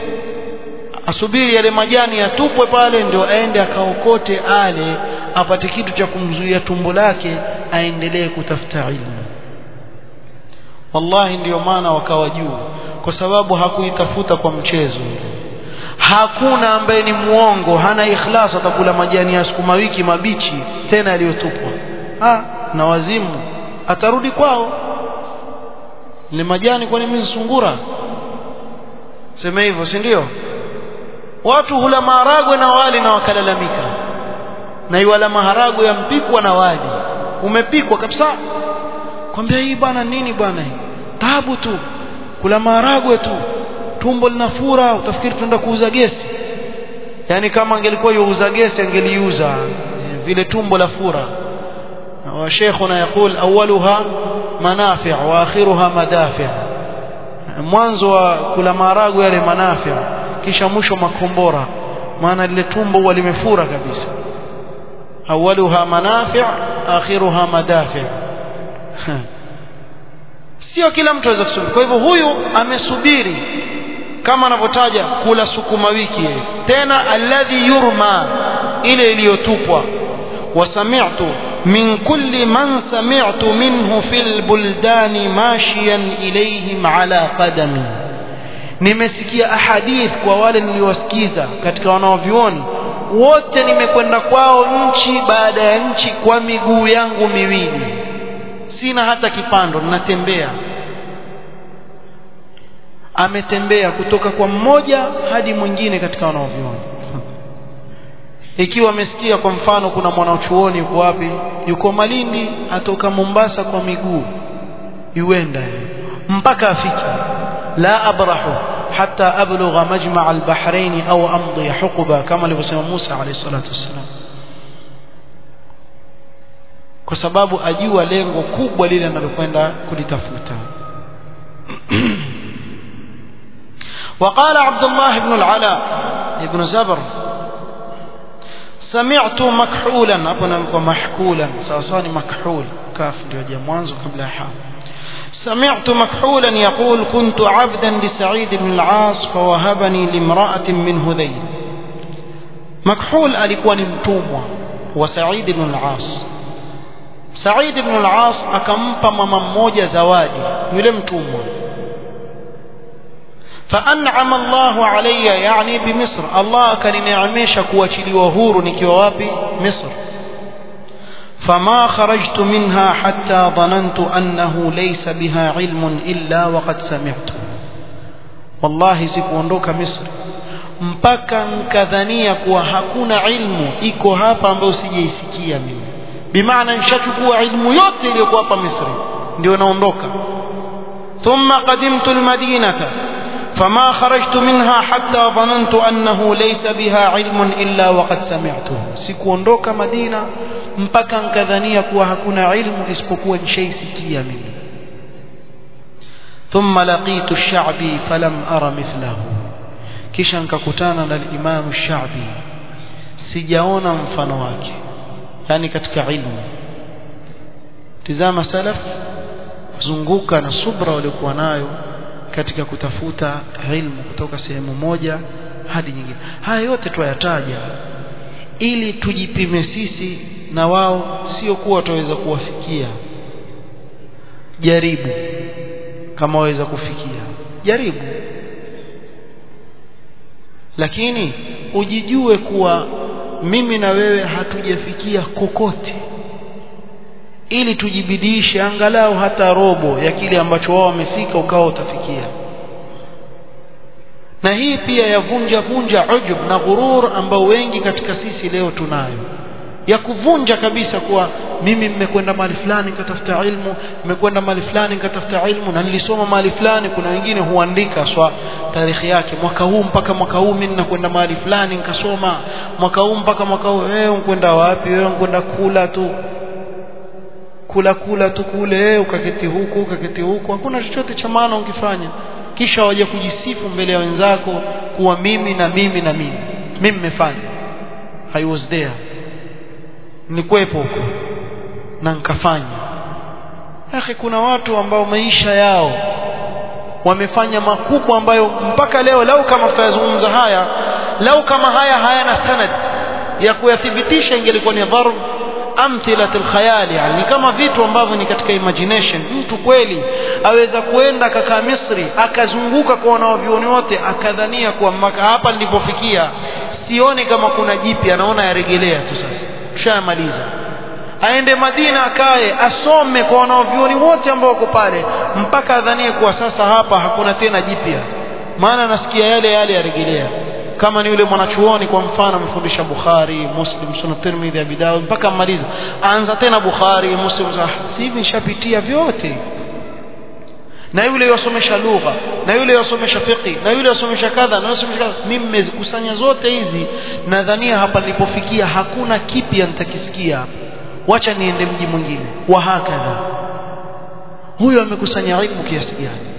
asubiri yale majani yatupwe pale ndio aende akaokote ale apate kitu cha kumzuia tumbo lake aendelee kutafuta ilmu wallahi ndiyo maana wakawa juu kwa sababu hakuitafuta kwa mchezo hakuna ambaye ni muongo hana ikhlas atakula majani ya sukuma wiki mabichi tena yaliyotupwa na wazimu atarudi kwao ile majani kwani mimi sungura sema hivyo si ndio watu hula maharagwe na wali na wakalalamika na iwala maharagwe yampikwa na wali umepikwa kabisa kwambia hii bwana nini bwana hii tabu tu kula maharagwe tu tumbo linafura utafikiri tunaenda kuuza gesi yani kama angelikuwa yuuza gesi angeliuza vile tumbo la fura وشيخنا يقول أولها منافع وآخرها مدافع mwanzo wa kula maharagwe yale manafia kisha mwisho makombora maana lile tumbo huwa limefura kabisa awaluha manafi' akhiruha madafi' sio kila mtu aweza kusubiri kwa hivyo huyu amesubiri kama anavyotaja kula sukuma wiki yeye tena alladhi yurma ile iliyotupwa wasami'tu من كل من سمعت منه في البلدان ماشيا إليهم على قدمي nimesikia ahadith kwa wale niliowasikiza katika wanaovyuoni wote nimekwenda kwao nchi baada ya nchi kwa miguu yangu miwili sina hata kipando ninatembea ametembea kutoka kwa mmoja hadi mwingine katika wanaovyuoni ikiwa amesikia kwa mfano kuna mwanachuoni yuko wapi yuko Malindi atoka Mombasa kwa miguu yuenda mpaka afike la abrahu hatta ablugha majma' al-bahrain au amdi huquba kama alivyosema Musa alayhi salatu wassalam kwa sababu ajua lengo kubwa lile analokwenda kulitafuta وقال عبد الله بن العلاء ابن زبر سمعت مكحولا أبنا محكولا سأصاني مكحول كاف ndio mwanzo kabla ya ha سمعت مكحولا يقول كنت عبدا لسعيد بن العاص فوهبني لامرأة من هذيل مكحول alikuwa ni mtumwa wa Said ibn al-As Said ibn al-As akampa mama mmoja zawadi yule mtumwa فأنعم الله علي يعني بمصر الله كننعمش kuachiliwa huru nikiwa wapi Misr فما خرجت منها حتى ظننت أنه ليس بها علم إلا وقد سمعت والله sikuondoka Misri mpaka nkadhania kuwa hakuna ilmu iko hapa ambayo sijaisikia mimi bimaana nishachukua ilmu yote iliyokuwa hapa Misri ndio naondoka ثم قدمت المدينة فما خرجت منها حتى ظننت أنه ليس بها علم إلا وقد سمعته sikuondoka Madina mpaka nkadhania kuwa hakuna ilmu isipokuwa nishaisikia mimi ثم لقيت الشعبي فلم أرى مثله kisha nikakutana na Imam Shabi sijaona mfano wake yani katika ilmu tizama salaf zunguka na subra waliokuwa nayo katika kutafuta ilmu kutoka sehemu moja hadi nyingine haya yote tuyataja ili tujipime sisi na wao sio kuwa tutaweza kuwafikia jaribu kama waweza kufikia jaribu lakini ujijue kuwa mimi na wewe hatujafikia kokote ili tujibidiishe angalau hata robo ya kile ambacho wao wamefika ukawa utafikia na hii pia yavunja vunja ujub na ghurur ambao wengi katika sisi leo tunayo ya kuvunja kabisa kuwa mimi mmekwenda mahali fulani nikatafuta ilmu mmekwenda mahali fulani nikatafuta ilmu na nilisoma mahali fulani kuna wengine huandika swa tarehe yake mwaka huu mpaka mwaka huu mimi nakwenda mahali fulani nikasoma mwaka huu mpaka mwaka huu wewe unkwenda wapi wewe unkwenda kula tu kula kula tu kule ukaketi huku ukaketi huku hakuna chochote cha maana ukifanya kisha waje kujisifu mbele ya wenzako kuwa mimi na mimi na mimi mimi nimefanya i was there nilikuwepo huko na nikafanya akhi kuna watu ambao maisha yao wamefanya makubwa ambayo mpaka leo lau kama tutayazungumza haya lau kama haya hayana sanad ya kuyathibitisha ingelikuwa ni dharb amthilatul khayali yani kama vitu ambavyo ni katika imagination mtu kweli aweza kuenda akakaa Misri akazunguka kwa wanavyuoni wote akadhania kuwa mpaka hapa nilipofikia sioni kama kuna jipya anaona yaregelea tu sasa tushamaliza aende Madina akae asome kwa wanavyuoni wote ambao wako pale mpaka adhanie kuwa sasa hapa hakuna tena jipya maana nasikia yale yale yaregelea kama ni yule mwanachuoni kwa mfano amefundisha Bukhari, Muslim, Sunan Tirmidhi, Abi Dawud mpaka mmaliza, anza tena Bukhari, Muslim, hivi nishapitia vyote. Na yule yosomesha lugha, na yule yosomesha fiqh, na yule yosomesha kadha, na yosomesha kadha, mimi nimezikusanya zote hizi, nadhania hapa nilipofikia hakuna kipya nitakisikia hapa. Wacha niende mji mwingine. Wa hakadha. Huyo amekusanya ilmu kiasi gani?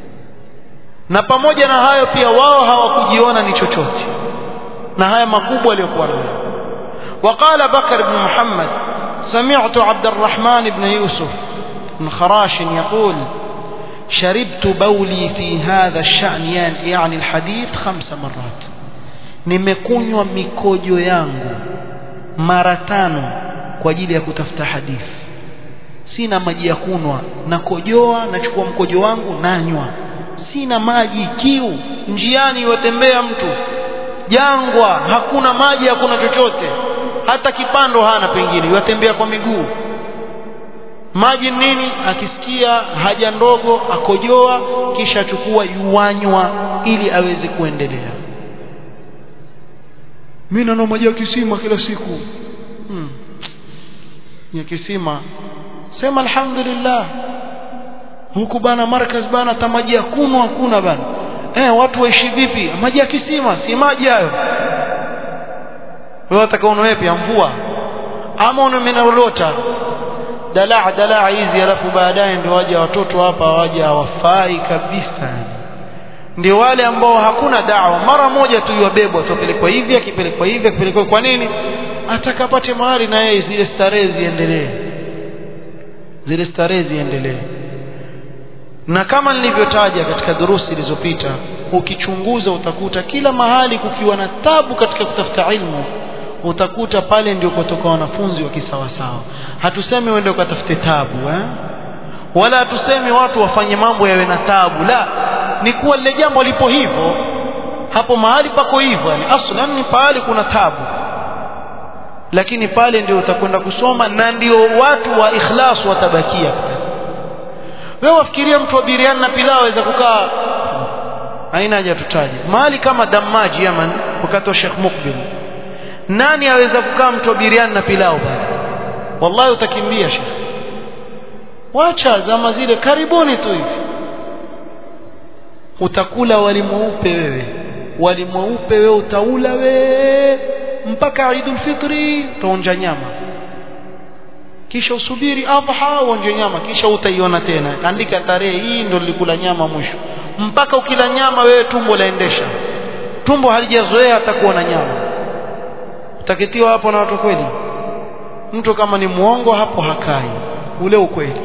na pamoja na hayo pia wao hawakujiona ni chochote na haya makubwa aliyokuwa nayo وقال بكر بن محمد سمعت عبد الرحمن بن يوسف بن خراش يقول شربت بولي في هذا الشأن يعني الحديث خمس مرات nimekunywa mikojo yangu mara tano kwa ajili ya kutafuta hadithi sina maji ya kunwa nakojoa nachukua mkojo wangu nanywa sina maji kiu njiani watembea mtu jangwa hakuna maji hakuna chochote hata kipando hana pengine watembea kwa miguu maji nini akisikia haja ndogo akojoa kisha achukua yuanywa ili aweze kuendelea mimi nanua maji ya kisima kila siku hmm. ya kisima sema alhamdulillah huku bana markaz bana hata maji ya kunywa hakuna bana eh watu waishi vipi maji ya kisima si maji hayo wewe utakaona wewe pia mvua ama unaminalota dalaa dalaa hizi alafu baadaye ndio waje watoto hapa waje hawafai kabisa ndio wale ambao hakuna dawa mara moja tu yabebwa tupelekwa hivi akipelekwa hivi akipelekwa kwa nini atakapate mahali na yeye zile starehe ziendelee zile starehe ziendelee na kama nilivyotaja katika durusi zilizopita ukichunguza utakuta kila mahali kukiwa na tabu katika kutafuta ilmu utakuta pale ndio kutoka wanafunzi wa kisawasawa hatusemi uende ukatafute tabu eh? wala hatusemi watu wafanye mambo yawe na tabu la ni kuwa lile jambo lipo hivyo hapo mahali pako hivyo yani aslan ni pahali kuna tabu lakini pale ndio utakwenda kusoma na ndio watu wa ikhlas watabakia wewe wafikiria mtu wa biriani na pilau aweza kukaa haina haja tutaje mahali kama damaji Yaman wakati wa Sheikh Mukbil nani aweza kukaa mtu wa biriani na pilau bana wallahi utakimbia Sheikh wacha zama zile karibuni tu hivi utakula wali mweupe wewe wali mweupe wewe utaula we mpaka Eidul Fitri utaonja nyama kisha usubiri adha uonje nyama kisha utaiona tena andika tarehe hii ndo nilikula nyama mwisho mpaka ukila nyama wewe tumbo laendesha tumbo halijazoea hata kuona nyama utakitiwa hapo na watu kweli mtu kama ni muongo hapo hakai ule ukweli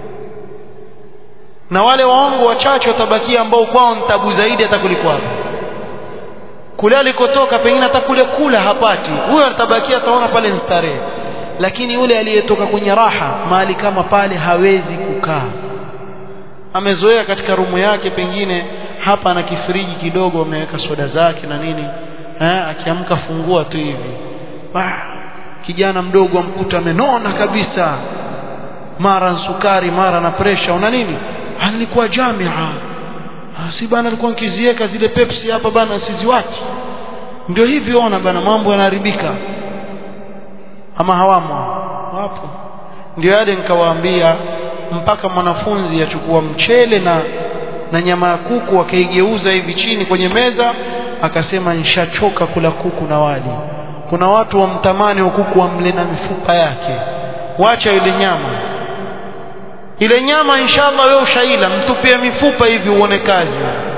na wale waongo wachache watabakia ambao kwao ni tabu zaidi hata kuliko hapo kule alikotoka pengine hata kule kula hapati huyo atabakia ataona pale ni starehe lakini yule aliyetoka kwenye raha mahali kama pale hawezi kukaa amezoea katika rumu yake pengine hapa ana kifriji kidogo ameweka soda zake na nini eh akiamka fungua tu hivi bah, kijana mdogo amkuta amenona kabisa mara sukari mara na presha una nini alikuwa jamia si bana alikuwa nkizieka zile pepsi hapa bana siziwachi ndio hivi ona bana mambo yanaharibika ama hawamo wapo ndio yale nikawaambia mpaka mwanafunzi achukua mchele na na nyama ya kuku akaigeuza hivi chini kwenye meza akasema nishachoka kula kuku na wali kuna watu wamtamani wa kuku wamle na mifupa yake wacha ile nyama ile nyama inshallah wewe ushaila mtupie mifupa hivi uone kazi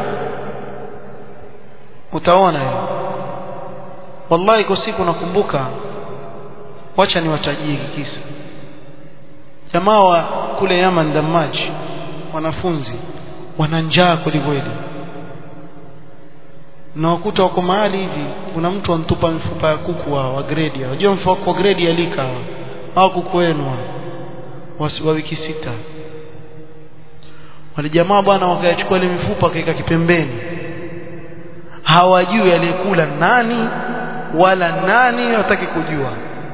utaona hiyo wallahi kwa siku nakumbuka wacha niwatajie kisa jamaa wa kule Yaman Damaji wanafunzi wana njaa kwelikweli na wakuta wako mahali hivi kuna mtu antupa mifupa ya kuku wa, wa grade unajua mfupa wa grade ya lika au kuku wenu wa wiki sita wale jamaa bwana wakayachukua ile mifupa kaika kipembeni hawajui aliyekula nani wala nani wataki kujua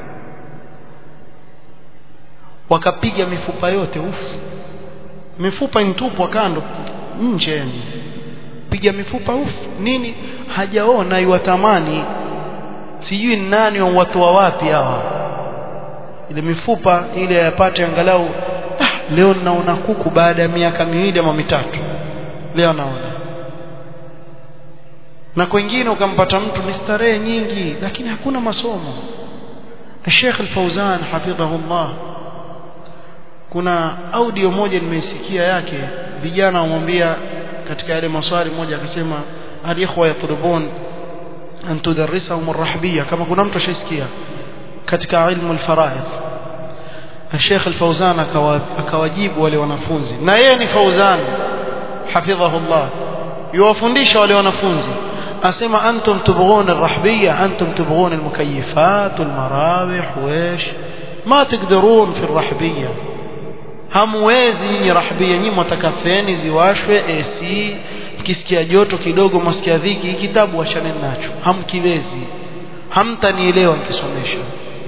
wakapiga mifupa yote ufu mifupa intupwa kando nje piga mifupa ufu nini hajaona iwatamani sijui nani watoa wapi hawa ile mifupa ile yapate angalau ah, leo naona kuku baada ya miaka miwili ama mitatu leo naona na kwengine ukampata mtu ni starehe nyingi lakini hakuna masomo Sheikh Al-Fauzan hafidhahullah kuna audio moja nimeisikia yake vijana wamwambia katika yale maswali moja akasema alikhwa yatlubun an tudarrisahum arrahbiyya kama kuna mtu ashisikia katika ilmu alfaraid Sheikh Al-Fauzan akawajibu wale wanafunzi na yeye ni Fauzan hafidhahullah yuwafundisha wale wanafunzi asema antum tubghun arrahbiyya antum tubghun almukayyifat walmarawih وايش ما تقدرون في الرحبيه hamwezi nyinyi rahbia nyinyi mwataka feni ziwashwe AC mkisikia joto kidogo mwasikia dhiki kitabu wachane nacho hamkiwezi hamtanielewa nikisomesha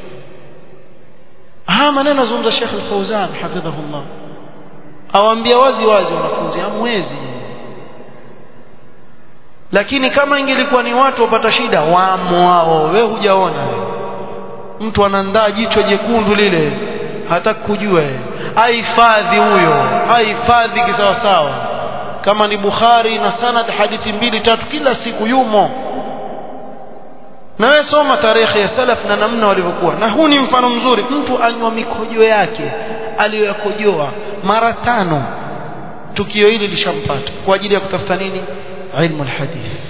haya maneno zungumza Sheikh Al-Fauzan hafidhahullah awaambia wazi wazi wanafunzi hamwezi lakini kama ingelikuwa ni watu wapata shida wamo wao we hujaona mtu anandaa jicho jekundu lile hata kujua ahifadhi huyo ahifadhi kisawasawa kama ni Bukhari na sanad hadithi mbili tatu kila siku yumo na wewe soma tarehe ya salaf na namna walivyokuwa na huu ni mfano mzuri mtu anywa mikojo yake aliyoyakojoa mara tano tukio hili lishampata kwa ajili ya kutafuta nini ilmu alhadith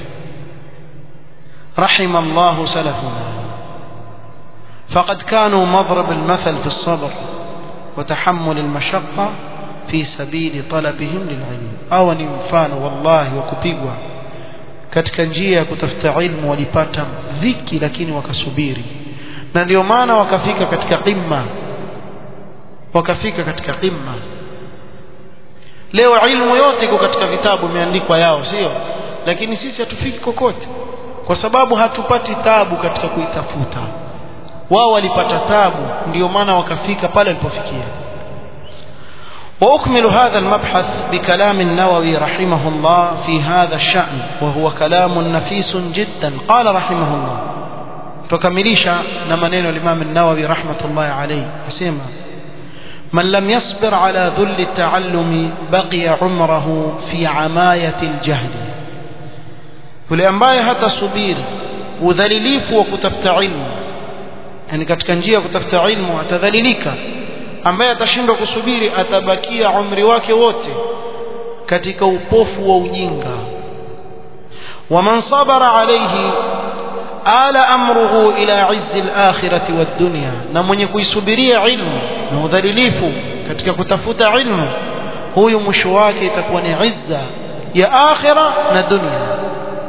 رحم الله سلفنا فقد كانوا مضرب المثل في الصبر وتحمل المشقة في سبيل طلبهم للعلم أو نمفان والله وكبيغوا katika njia ya kutafuta ilmu walipata dhiki lakini wakasubiri na ndio maana wakafika katika qimma wakafika katika qimma leo ilmu yote iko katika vitabu imeandikwa yao sio lakini sisi hatufiki kokote kwa sababu hatupati tabu katika kuitafuta wao walipata tabu ndio maana wakafika pale walipofikia وأكمل هذا المبحث بكلام النووي رحمه الله في هذا الشأن وهو كلام نفيس جدا قال رحمه الله تكمليشا نمنين الإمام النووي رحمة الله عليه حسيما من لم يصبر على ذل التعلم بقي عمره في عماية الجهل yule ambaye hatasubiri udhalilifu wa kutafuta ilmu yani katika njia ya kutafuta ilmu atadhalilika ambaye atashindwa kusubiri atabakia umri wake wote katika upofu wa ujinga waman sabara alayhi ala amruhu ila izzi al-akhirati wad-dunya na mwenye kuisubiria ilmu na udhalilifu katika kutafuta ilmu huyu mwisho wake itakuwa ni izza ya akhira na dunya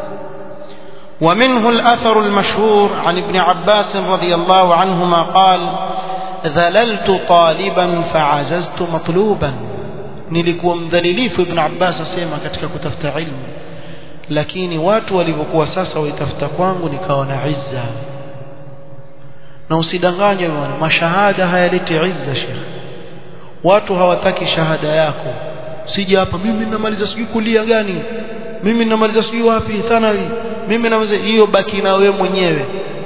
ومنه الأثر المشهور عن ابن عباس رضي الله عنهما قال ذللت طالبا فعززت مطلوبا nilikuwa mdhalilifu ibn Abbas asema katika kutafuta ilmu lakini watu walivyokuwa sasa waitafuta kwangu nikawa na izza na usidanganywe bwana mashahada hayaleti izza shekh watu hawataki shahada yako sija hapa mimi ninamaliza sijui kulia gani mimi ninamaliza sijui wapi thanawi mimi namaliza hiyo baki na wewe mwenyewe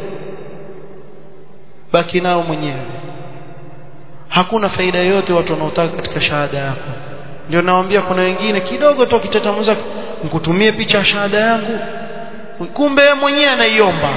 baki nao mwenyewe hakuna faida yoyote watu wanaotaka katika shahada yako ndio nawaambia kuna wengine kidogo tu akitatamuza nikutumie picha ya shahada yangu kumbe yeye mwenyewe anaiomba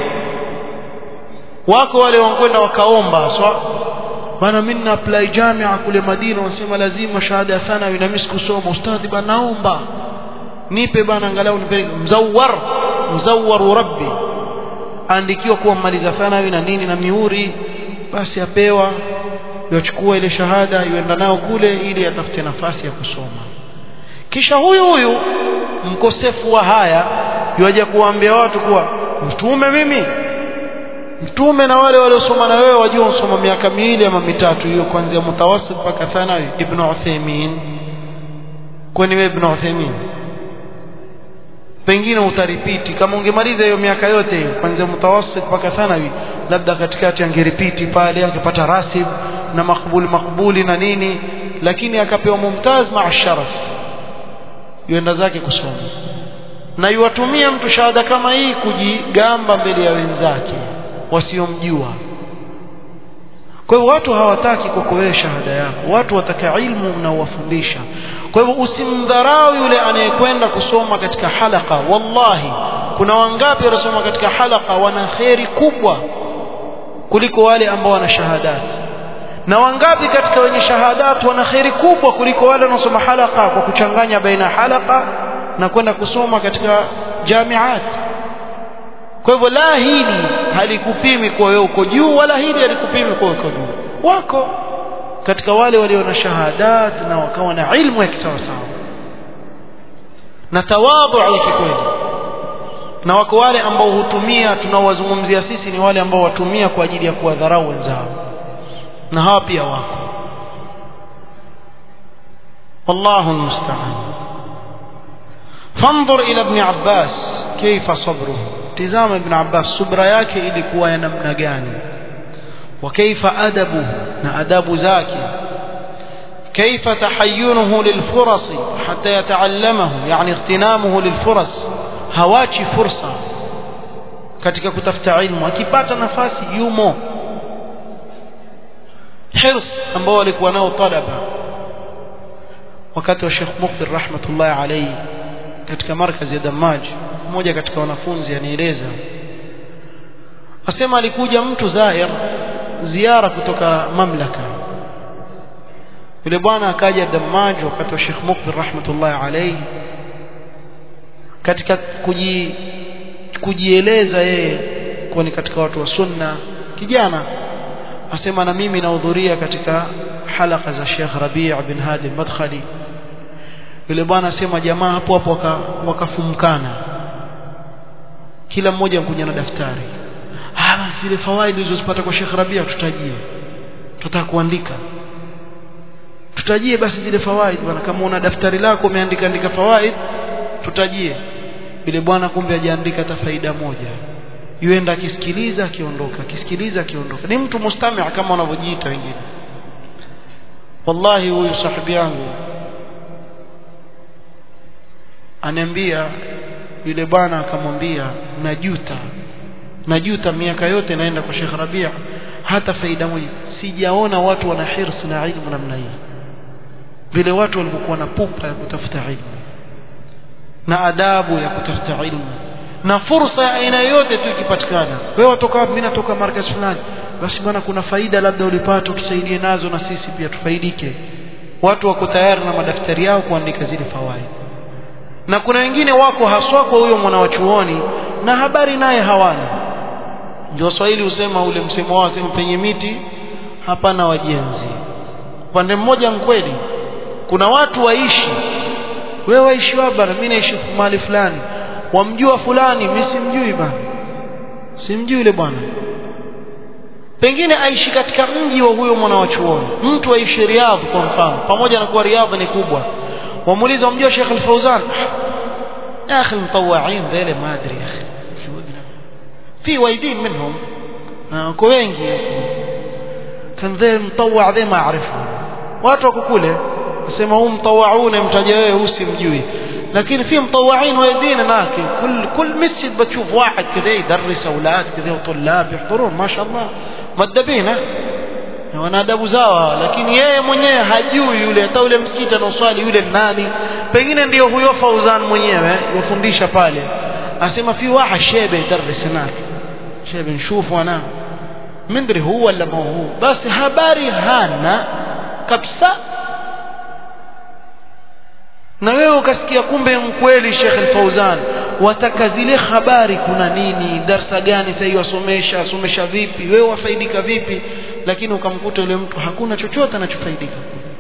wako wale wankwenda wakaomba swa bana mimi na apply jamia kule Madina wanasema lazima shahada ya sana na mimi sikusoma ustadhi bana naomba nipe bana angalau nipe mzawar mzawar rabbi andikiwa kuwa mmaliza thanawi na nini na mihuri basi apewa yochukua ile shahada yuenda nao kule ili atafute nafasi ya kusoma kisha huyu huyu mkosefu wa haya yuaje kuwaambia watu kuwa mtume mimi mtume na wale waliosoma na wewe wajua usoma miaka miwili ama mitatu hiyo kuanzia mutawasit mpaka thanawi ibn Uthaymeen kwani wewe ibn Uthaymeen pengine utaripiti kama ungemaliza hiyo miaka yote hiyo kuanzia mutawasit mpaka thanawi labda katikati angeripiti pale angepata rasib na makbuli makbuli na nini lakini akapewa mumtaz maa sharaf yuenda zake kusoma na yuwatumia mtu shahada kama hii kujigamba mbele ya wenzake wasiomjua kwa hivyo watu hawataki kwako wewe shahada yako watu wataka ilmu unaowafundisha kwa hivyo usimdharau yule anayekwenda kusoma katika halaka wallahi kuna wangapi wanasoma katika halaka wana kheri kubwa kuliko wale ambao wana shahadati na wangapi katika wenye shahadat wana kheri kubwa kuliko wale wanaosoma halaka kwa kuchanganya baina halaka na kwenda kusoma katika jamiat kwa hivyo la hili halikupimi kwa wewe uko juu wala hili halikupimi kwa uko juu wako katika wale walio na shahadat na wakawa na ilmu ya kisawasawa na tawadhu ya kikweli na wako wale ambao hutumia tunaowazungumzia sisi ni wale ambao watumia kwa ajili ya kuwadharau wenzao na hawa pia wako والله المستعان فانظر إلى ابن عباس كيف صبره تزام ابن عباس صبر yake ilikuwa ya namna gani وكيف أدبه na adabu zake كيف تحينه للفرص حتى يتعلمه يعني اغتنامه للفرص hawachi fursa katika kutafuta ilmu akipata nafasi yumo hirs ambao walikuwa nao talaba wakati wa Sheikh Mukbil rahmatullahi alayhi katika markazi ya Damaj mmoja katika wanafunzi anieleza asema alikuja mtu zair ziara kutoka mamlaka yule bwana akaja Damaj wakati wa Sheikh Mukbil rahmatullahi alayhi katika kuji kujieleza yeye kuwa ni katika watu wa sunna kijana asema na mimi nahudhuria katika halaka za Sheikh Rabi' bin Hadi al-Madkhali yule bwana asema jamaa hapo hapo waka, wakafumkana kila mmoja mkuja na daftari ah zile fawaidi ulizozipata kwa Sheikh Rabi' tutajie tutataka kuandika tutajie basi zile fawaid bwana kama una daftari lako umeandika andika fawaid tutajie yule bwana kumbe hajaandika hata faida moja yuenda akisikiliza akiondoka akisikiliza akiondoka ni mtu mustamia kama wanavyojiita wengine wallahi huyu sahibi yangu ananiambia yule bwana akamwambia najuta najuta miaka yote naenda kwa Sheikh Rabia hata faida moja sijaona watu wana hirs na ilmu namna hii vile watu walivyokuwa na pupa ya kutafuta ilmu na adabu ya kutafuta ilmu na fursa ya aina yote tu ikipatikana wewe watoka wapi mimi natoka markaz fulani basi bwana kuna faida labda ulipata tusaidie nazo na sisi pia tufaidike watu wako tayari na madaftari yao kuandika zile fawaid na kuna wengine wako haswa kwa huyo mwana wa chuoni na habari naye hawana ndio Waswahili husema ule msemo wao sema penye miti hapana wajenzi upande mmoja mkweli kuna watu waishi wewe waishi wapi bana mimi naishi mahali fulani wamjua fulani mimi simjui bana simjui yule bwana pengine aishi katika mji wa huyo mwana wa chuoni mtu aishi Riyadh kwa mfano pamoja na kuwa Riyadh ni kubwa wamuuliza wamjua Sheikh Al-Fauzan يا اخي المطوعين ذيل ما ادري يا اخي شو في وايدين منهم اكو wengi كان ذي مطوع ذي ما اعرفه watu wako kule nasema huu mtawaune mtaja wewe usimjui لكن في مطوعين وايدين هناك كل كل مسجد بتشوف واحد كذا يدرس اولاد كذا وطلاب يحضرون ما شاء الله مدبين wana adabu zao lakini yeye mwenyewe hajui yule hata yule msikiti anaoswali yule nani pengine ndio huyo Fauzan mwenyewe yofundisha pale asema fi waha shebe darris هناك shebe nshufu ana mindri huwa wala ma huwa basi habari hana kabisa na wewe ukasikia kumbe mkweli Sheikh Al-Fauzan wataka zile habari kuna nini darsa gani sasa wasomesha asomesha vipi wewe wafaidika vipi lakini ukamkuta yule mtu hakuna chochote anachofaidika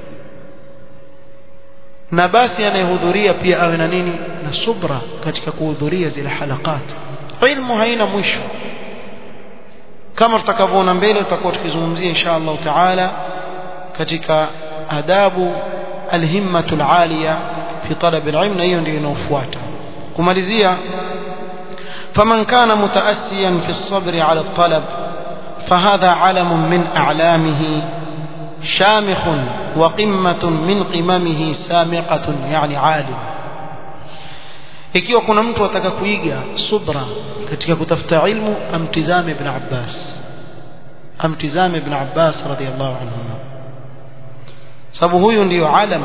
na basi anayehudhuria pia awe na nini na subra katika kuhudhuria zile halakat ilmu haina mwisho kama tutakavyoona mbele tutakuwa tukizungumzia insha Allah taala katika adabu alhimmatu alaliya fi talab alilm na hiyo ndio inaofuata kumalizia faman kana mutaasiyan fi الصبر على الطلب فهذا علم من أعلامه شامخ وقمة من قممه سامقة يعني عالم ikiwa kuna mtu ataka kuiga subra katika kutafuta ilmu amtizame ibn Abbas amtizame ibn Abbas radiyallahu anhu sababu huyu ndiyo alam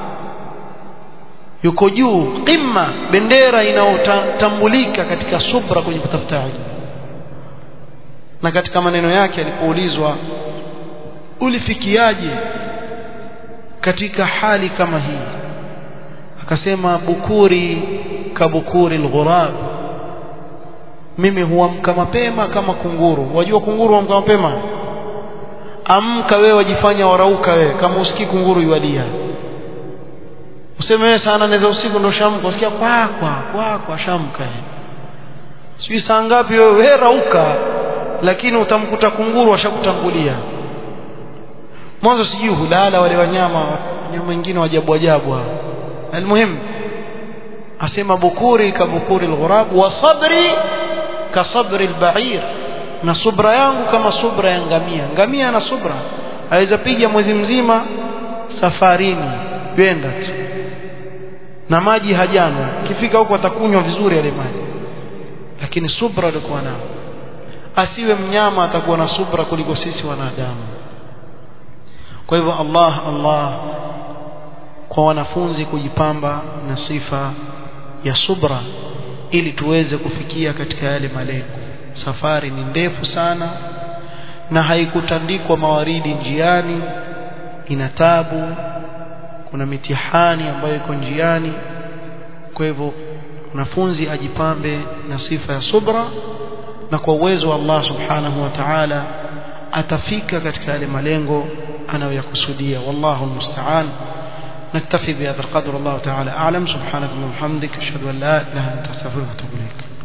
yuko juu qimma bendera inayotambulika katika subra kwenye kutafuta ilmu na katika maneno yake alipoulizwa ulifikiaje katika hali kama hii akasema bukuri kabukuri alghurab mimi huamka mapema kama kunguru wajua kunguru huamka mapema amka wewe wajifanya warauka wewe kama usikii kunguru yualia useme wewe sana naweza usiku ndo shamka usikia kwa kwa kwa kwa shamka sijui saa ngapi wewe wewe rauka lakini utamkuta kunguru washakutangulia mwanzo sijui hulala wale wanyama wanyama wengine wajabu ajabu almuhim asema bukuri ka bukuri alghurab wa sabri ka sabri albair na subra yangu kama subra ya ngamia ngamia na subra aweza piga mwezi mzima safarini kwenda tu na maji hajanywa ikifika huko atakunywa vizuri yale maji lakini subra alikuwa nao asiwe mnyama atakuwa na subra kuliko sisi wanadamu kwa hivyo Allah Allah kwa wanafunzi kujipamba na sifa ya subra ili tuweze kufikia katika yale malengo safari ni ndefu sana na haikutandikwa mawaridi njiani ina tabu kuna mitihani ambayo iko njiani kwa hivyo mwanafunzi ajipambe na sifa ya subra na kwa uwezo wa Allah subhanahu wa ta'ala atafika katika yale malengo anayoyakusudia wallahu almusta'an نكتفي بهذا القدر الله تعالى أعلم سبحانك اللهم وبحمدك أشهد أن لا إله إلا أنت أستغفرك وأتوب إليك